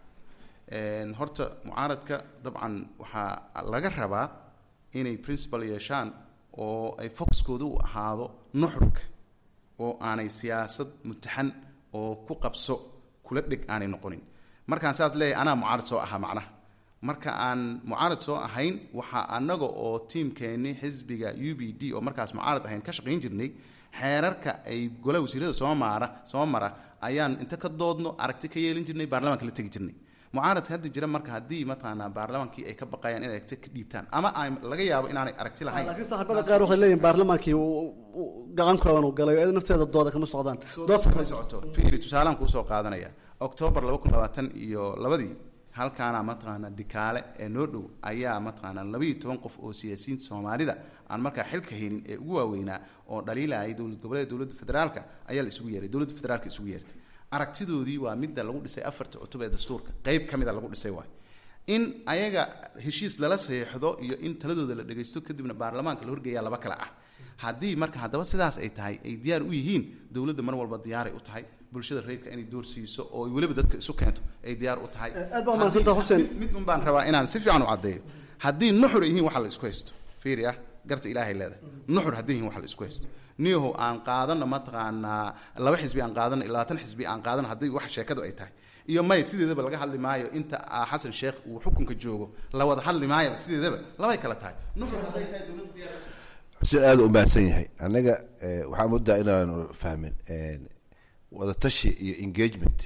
horta mucaaradka dabcan waxaa laga rabaa inay principal yeeshaan oo ay foxkooda u ahaado nuxurka oo aanay siyaasad mutaxan oo ku qabso kula dheg aanay noqonin markaan saas leeyahay anaa mucaarad soo ahaa macnaha marka aan mucaarad soo ahayn waxaa annaga oo tiimkeenni xisbiga u b d oo markaas mucaarad ahayn ka shaqayn jirnay xeerarka ay golaha wasiirada soo maara soo mara ayaan inta ka doodno aragti ka yeelin jirnay baarlamaanka la tegi jirnay mucaaradka hadda jira marka haddii mataqaanaa baarlamaankii ay ka baqayaan inay aragti ka dhiibtaan ama ay laga yaabo inaanay aragti lahayn laakiin saaxiibada qaar waxay leeyihin baarlamaankii gacan kooban uu galay iyada nafteeda dooda kama socdaan dood ma socoto fiiri tusaalaan kuusoo qaadanaya octoobar laba kun labaatan iyo labadii halkaana mataqaana dhikaale ee noo dhow ayaa mataqaana labaiyo toban qof oo siyaasiyiinta soomaalida aan markaa xilka haynin ee ugu waaweynaa oo dhaliilayay dowlad goboleed dowladda federaalka ayaa la isugu yeeray dowladda federaalka isugu yeertay aragtidoodii waa midda lagu dhisay afarta cutub ee dastuurka qeyb ka mida lagu dhisay waay in ayaga heshiis lala saxeexdo iyo in taladooda la dhagaysto kadibna baarlamaanka la horgeeyaa laba kale ah haddii marka haddaba sidaas ay tahay ay diyaar u yihiin dowladda mar walba diyaaray u tahay bulshada rayidka inay door siiso oo ay weliba dadka isu keento ay diyaar u tahay aad baa mahadsantaha xuseen mid un baan rabaa inaan si fiican u caddeeyo haddii nuxur yihiin waxa la isku haysto fiiri ah garta ilaahay leedahay nuxur haddii yihiin waxa la isku haysto niyahow aan qaadano mataqaanaa laba xisbi aan qaadano iyo labaatan xisbi aan qaadano haddii wax sheekadu ay tahay iyo may sideedaba laga hadli maayo inta xasan sheekh uu xukunka joogo la wada hadli maayo sideedaba labay kala tahay nuxur hadday tahay dowladda diyaar xuseen aada u mahadsan yahay annaga waxaa moodaa inaanu fahmin wadatashi iyo engagement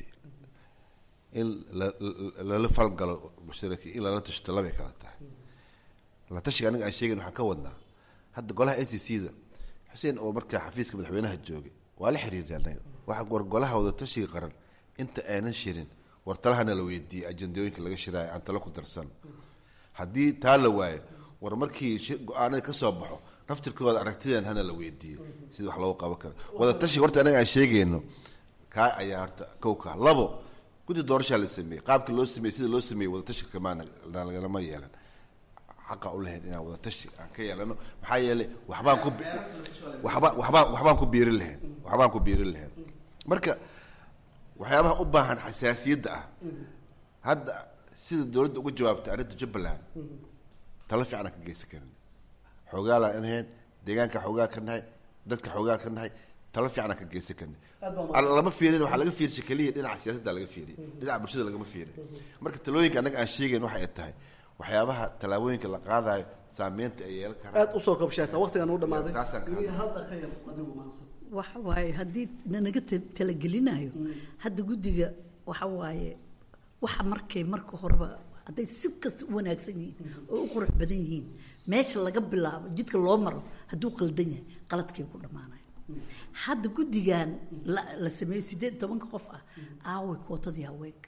in lala falgalo mushtaraki in lala tashto labay kala tahay la tashiga aniga aan sheegayn waxaan ka wadnaa hadda golaha n c c da xuseen oo markaa xafiiska madaxweynaha joogay waa la xiriirtay annaga waxa war golaha wadatashiga qaran inta aanan shirin war talahana la weydiiyey ajandooyinka laga shiraayo aan talo ku darsan haddii taa la waayo war markii go-aanada ka soo baxo naftirkooda aragtidan hana la weydiiyo sida wax loogu qaban karo wadatashiga horta anaga aan sheegayno kaa ayaa horta kow kaa labo guddi doorashaa la sameeyey qaabkii loo sameeyey sida loo sameeyey wadatashiga kamaana lagalama yeelan xaqa u lahayn inaan wada tashi aan ka yeelano maxaa yeelay waxbaan ku waxba waxbaan waxbaan ku biirin lahayn waxbaan ku biirin lahayn marka waxyaabaha u baahan xasaasiyadda ah hadda sida dowladda uga jawaabtay arrinta jubbaland talo fiican aan ka geysan karin xoogaalaan inahayn deegaanka xoogaa ka nahay dadka xoogaa ka nahay talo fiican aan ka geysan karin lama fiirin waxaa laga fiirshay keliya dhinaca siyaasadda laga fiiriy dhinaca bulshada lagama fiirin marka talooyinka annaga aan sheegayn waxa ay tahay waxyaabaha tallaabooyinka la qaadayo saameynta ay yeelan karaan aad usoo kabshaata waqtigan u dhamaaday Taasaan ka hadlay. hadda khayr adigu maansan waxa waaye haddii nanaga ta- talagelinayo hadda guddiga waxa waaye waxa markay marka horeba hadday si kasta u wanaagsan yihiin oo u qurux badan yihiin meesha laga bilaabo jidka loo maro hadduu qaldan yahay qaladkay ku dhammaanaya hadda guddigan la la sameeyo sideed iyo tobanka qof ah aaway kootadii haweenka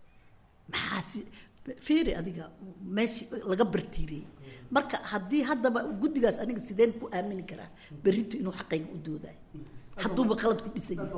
maxaa si feeri adiga meesha laga bartiiriyey marka haddii haddaba guddigaas aniga sideen ku aamini karaa berrito inuu xaqayga u doodayo hadduuba qalad ku dhisan yahay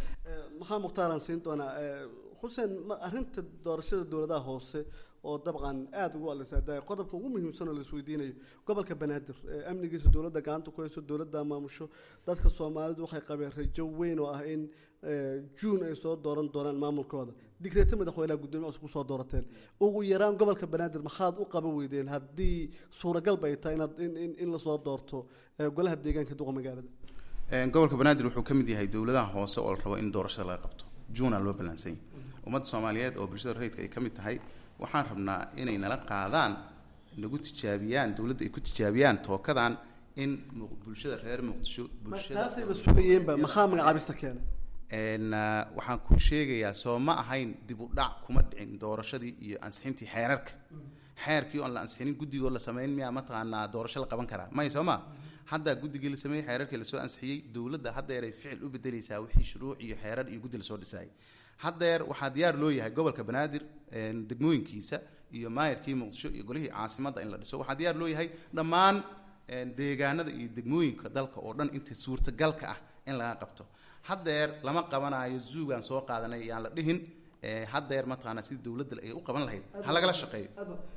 maxaa mukhtaaraan siin doonaa Eh, xuseen ma- arrinta doorashada dowladaha hoose oo dabcan aada ugu alisaadaay qodobka ugu muhiimsan oo la isweydiinayo gobolka banaadir eh, amnigiisa dowladda gacanta ku hayso dowladda maamusho dadka soomaalidu waxay qabeen rajo weyn oo ah in eh, juun ay soo dooran doonaan maamulkooda digreeta madaxweynaha guddoomiye cusub kusoo doorateen ugu yaraan gobolka banaadir maxaad u qaban weydeen haddii suuragal bay tahay inaad in, in, in lasoo doorto eh, golaha deegaanka duqa magaalada Een, gobolka banaadir wuxuu ka mid yahay dowladaha hoose oo la rabo in doorashada laga qabto juuna loo ballaansan yahay ummadda soomaaliyeed oo bulshada rayidka ay ka mid tahay waxaan rabnaa inay nala qaadaan nagu tijaabiyaan dowladda ay ku tijaabiyaan tookadan in mu- bulshada reer muqdisho bulshada taasayba sugayeenba maxaa magacaabista keenay Een, ah, waxaan kuu sheegayaa soo ma ahayn dib u dhac kuma dhicin doorashadii iyo ansixintii xeerarka xeerkii oon la ansixinin guddigoo la sameyn miyaa mataqaanaa doorasho la qaban karaa may soo ma hadda guddigii la sameeyey xeerarkii lasoo ansixiyey dowladda haddeeray ficil u bedeleysaa wixii shuruuc iyo xeerar iyo guddi lasoo dhisayay haddeer waxaa diyaar loo yahay gobolka banaadir een, degmooyinkiisa iyo maayarkii muqdisho iyo golihii caasimadda in la dhiso waxaa diyaar loo yahay dhammaan een, deegaanada iyo degmooyinka dalka oo dhan inta suurtagalka ah in laga qabto haddeer lama qabanayo zuugaan soo qaadanay yaan la dhihin ee, haddeer mataqaanaa sidii dowladda ay u qaban lahayd ha lagala shaqeeyo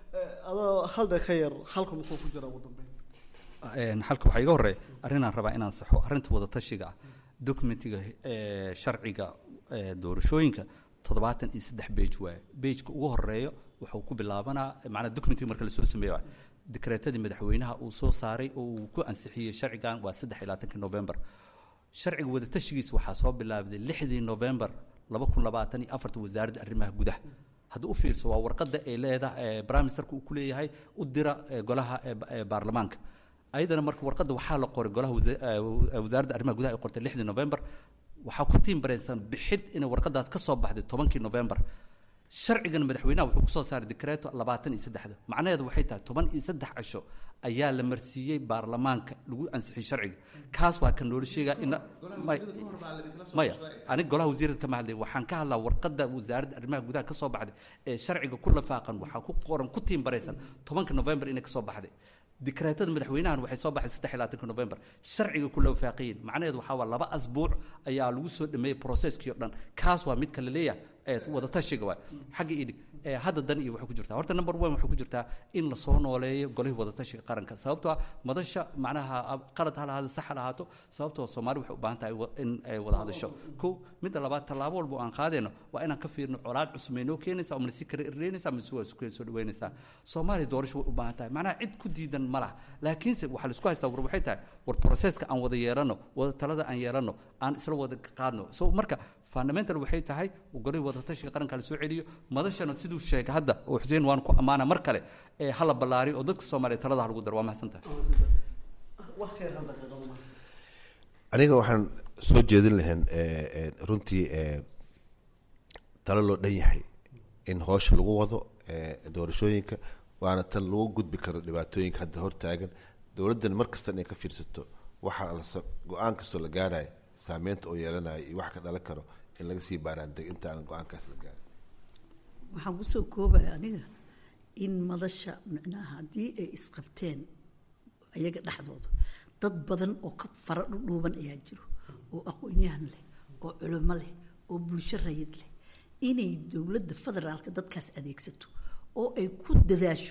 adoo halda ka yar halka muxuu ku jira ugu dambeyn Een, halka waxaa iga horeeya arrinaan rabaa inaan saxo arrinta wadatashiga ah documentiga ee, sharciga ee, doorashooyinka toddobaatan iyo saddex bage waaye bageka ugu horeeyo wuxuu ku bilaabanaa macnaa documentiga marka lasoo sameeyo waaye dekreetadii madaxweynaha uu soo saaray oo uu ku ansixiyey sharcigan waa saddex iyo labaatankii november sharciga wadatashigiisa waxaa soo bilaabday lixdii november laba kun labaatan iyo afarta wasaaradda arrimaha gudaha haddii u fiirso waa warqadda ay leedahay ee prime ministerka uu ku leeyahay u dira ee, golaha ee, ba- ee, baarlamaanka ayadana marka warqadda waxaa la qoray golaha wasa- ee, wa- wasaaradda arrimaha gudaha ay qortay lixdii november waxaa ku tiimbaraysan bixid inay warqadaas ka soo baxday tobankii november sharcigan madaxweynaha wuxuu kusoo saaray dekreeto labaatan iyo saddexda macnaheedu waxay tahay toban iyo saddex cisho ayaa la marsiiyey baarlamaanka lagu ansixiyey sharciga kaas waa kan loola sheegaa in maya aniga golaha wasiirada kama hadlay waxaan ka hadlaa warqadda wasaaradda arrimaha gudaha ka soo baxday ee sharciga ku lafaaqan waxaa ku qoran ku tiimbaraysan tobanka november inay ka soo baxday dikreetada madaxweynahan waxay soo baxday saddex iyo labaatanka november sharciga ku lafaaqayin macnaheedu waxaa waa laba asbuuc ayaa lagu soo dhameeyey processkii oo dhan kaas waa midka la leeyahay ee wadatashiga waay xagga idhig ee hadda dan iyo waxay ku jirtaa horta number one waxay ku jirtaa in lasoo nooleeyo golihii wadatashiga qaranka sababtoo ah madasha macnaha qalad ha lahaado sax ha lahaato sababtoo soomaali waxay u baahan tahay wa- in ay wada hadasho ko midda labaad tallaabo walba oo aan qaadayno waa inaan ka fiirno colaad cusub may noo keenaysaa oo malasi kara irreynaysaa mise waa isku soo dhaweynaysaa soomaaliya doorasho way u baahan tahay macnaha cid ku diidan ma laha laakiinse waxaa laisku haystaa war waxay tahay war processka aan wada yeelano wada talada aan yeelano aan isla wada qaadno so marka fundamental waxay tahay golihii wadatashiga qaranka la soo celiyo madashana siduu sheegay hadda oo xuseen waan ku ammaana mar kale ee hala ballaariyo oo dadka soomaaliya talada ha lagu daro waa mahadsantahay wax khayr hal daqiiqado ma aniga waxaan soo jeedin lahayn eh, eh, runtii eh, talo loo dhan yahay in hoosha lagu wado eh, doorashooyinka waana tan lagu gudbi karo dhibaatooyinka hadda hortaagan dowladdan mar kasta inay ka fiirsato waxa la sa- go-aan kastoo la gaarayo saameynta oo yeelanayo iyo wax ka dhalan karo in laga sii baaraandeg intaanan go-aankaas la gaarin waxaan kusoo koobaya aniga in madasha micnaha haddii ay isqabteen ayaga dhexdooda dad badan oo ka fara dhudhuuban ayaa jiro oo aqoon-yahan leh oo culimo leh oo bulsho rayid leh inay dowladda federaalka dadkaas adeegsato oo ay ku dadaasho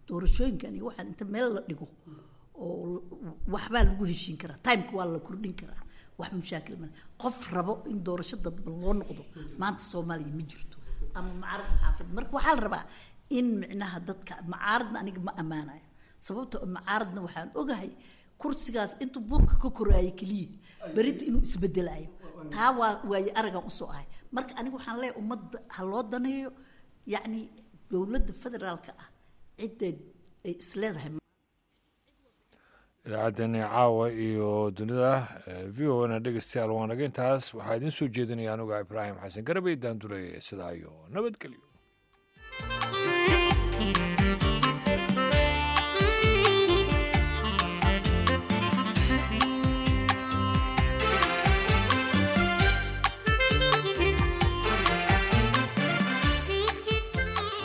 doorashooyinkan iyo waxaan inta meel la dhigo oo waxbaa lagu heshiin karaa timeka waa la kordhin karaa wax mushaakil male qof rabo in doorasho dadban loo noqdo maanta soomaaliya ma jirto ama macaarad maxaafid marka waxaa la rabaa in micnaha dadka macaaradna aniga ma ammaanayo sababta macaaradna waxaan ogahay kursigaas intuu buurka ka koraayo keliya berita inuu isbedelayo taa waa waaye aragan usoo ahay marka aniga waxaan leeyahay ummadda ha loo daneeyo yacni dowladda federaalka ah cidda ay isleedahay idaacaddeenii caawa iyo dunida v o na dhegeystayaal waanaga intaas waxaa idiin soo jeedinaya anuga ibraahim xasan garabey daanduley sidaa iyo nabadgelyo